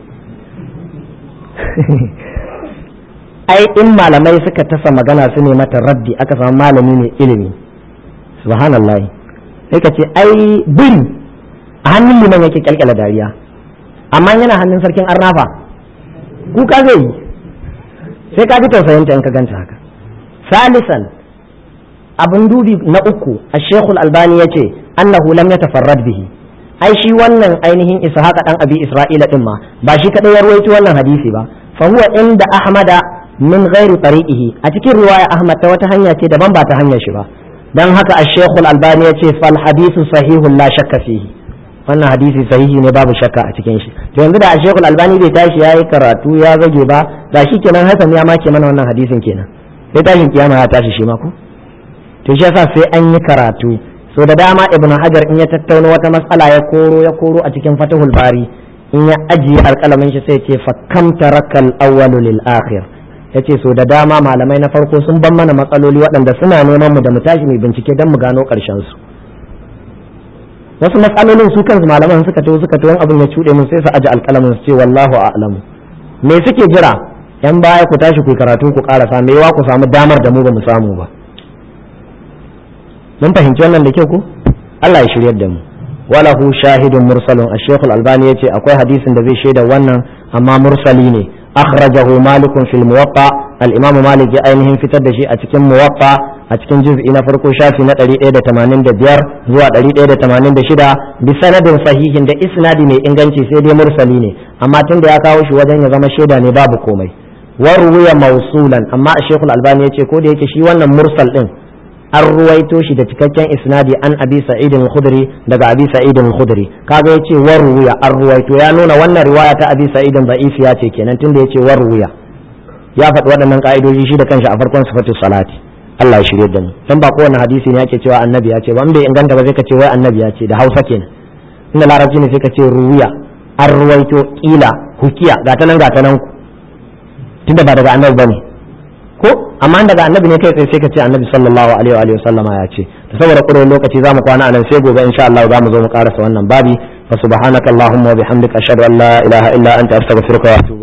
ai in malamai suka tasa magana su ne mata raddi aka samu malami mai ilimi subhanallah sai ka ce ai biri a hannun liman yake kyalkyala dariya amma yana hannun sarkin arnafa kuka zai yi sai ka ji tausayinta in ka ganta haka salisan abin dubi na uku a shekul albani ya ce annahu lam yatafarrad bihi ai shi wannan ainihin ishaqa dan abi isra'ila din ma ba shi kadai ya ruwaito wannan hadisi ba fa huwa inda ahmada min ghairi tariqihi a cikin riwaya ahmad ta wata hanya ce daban ba ta hanyar shi ba dan haka a shekul albani ya ce fal hadithu sahihun la shakka fihi wannan hadisi sahihi ne babu shakka a cikin shi to yanzu da a shekul albani bai tashi yayi karatu ya zage ba da shi kenan hasan ya make mana wannan hadisin kenan sai tashin kiyama ya tashi shi ma ko to shi yasa sai an yi karatu so da dama ibnu hajar in ya tattauna wata matsala ya koro ya koro a cikin fatihul bari in ya ajiye alƙalamin shi sai ce fa kam tarakal awwalu lil akhir yace so da dama malamai na farko sun ban mana matsaloli waɗanda suna neman mu da mu tashi mai bincike don mu gano ƙarshen su wasu matsalolin su kansu malaman suka to suka to abin ya cuɗe mun sai su aje alƙalamin su ce wallahu a'lamu me suke jira yan baya ku tashi ku karatu ku ƙarasa me yawa ku samu damar da mu ba mu samu ba mun fahimci wannan da kyau ko Allah ya shiryar da mu walahu shahidun mursalun ash-shaykh al-albani yace akwai hadisin da zai shaida wannan amma mursali ne akhrajahu malik fil muwatta al-imam malik ya ainihin fitar da shi a cikin muwatta a cikin juz'i na farko shafi na 185 zuwa 186 bi sanadin sahihin da isnadi mai inganci sai dai mursali ne amma tunda ya kawo shi wajen ya zama shaida ne babu komai warwiya mausulan amma ash-shaykh al-albani yace ko da yake shi wannan mursal din an ruwaito shi da cikakken isnadi an abi sa'id al-khudri daga abi sa'id al-khudri kaga yace warwiya an ruwaito ya nuna wannan riwaya ta abi sa'id da'isi ya ce kenan tunda yace warwiya ya faɗi waɗannan ka'idoji shi da kanshi a farkon sifatu salati Allah ya shirye da mu dan ba kowane hadisi ne ake cewa annabi ya ce ba in bai inganta ba sai ka ce wai annabi ya ce da Hausa kenan inda larabci ne sai ka ce ruwiya an ruwaito kila hukiya gata nan gata nan ku tunda ba daga annabi bane ko amma daga annabi ne kai tsaye sai ka ce annabi sallallahu alaihi wa sallama ya ce to saboda ƙudurin lokaci zamu kwana anan sai gobe insha Allah zamu zo mu karasa wannan babi fa subhanakallahumma wa bihamdika ashhadu an la ilaha illa anta astaghfiruka wa atubu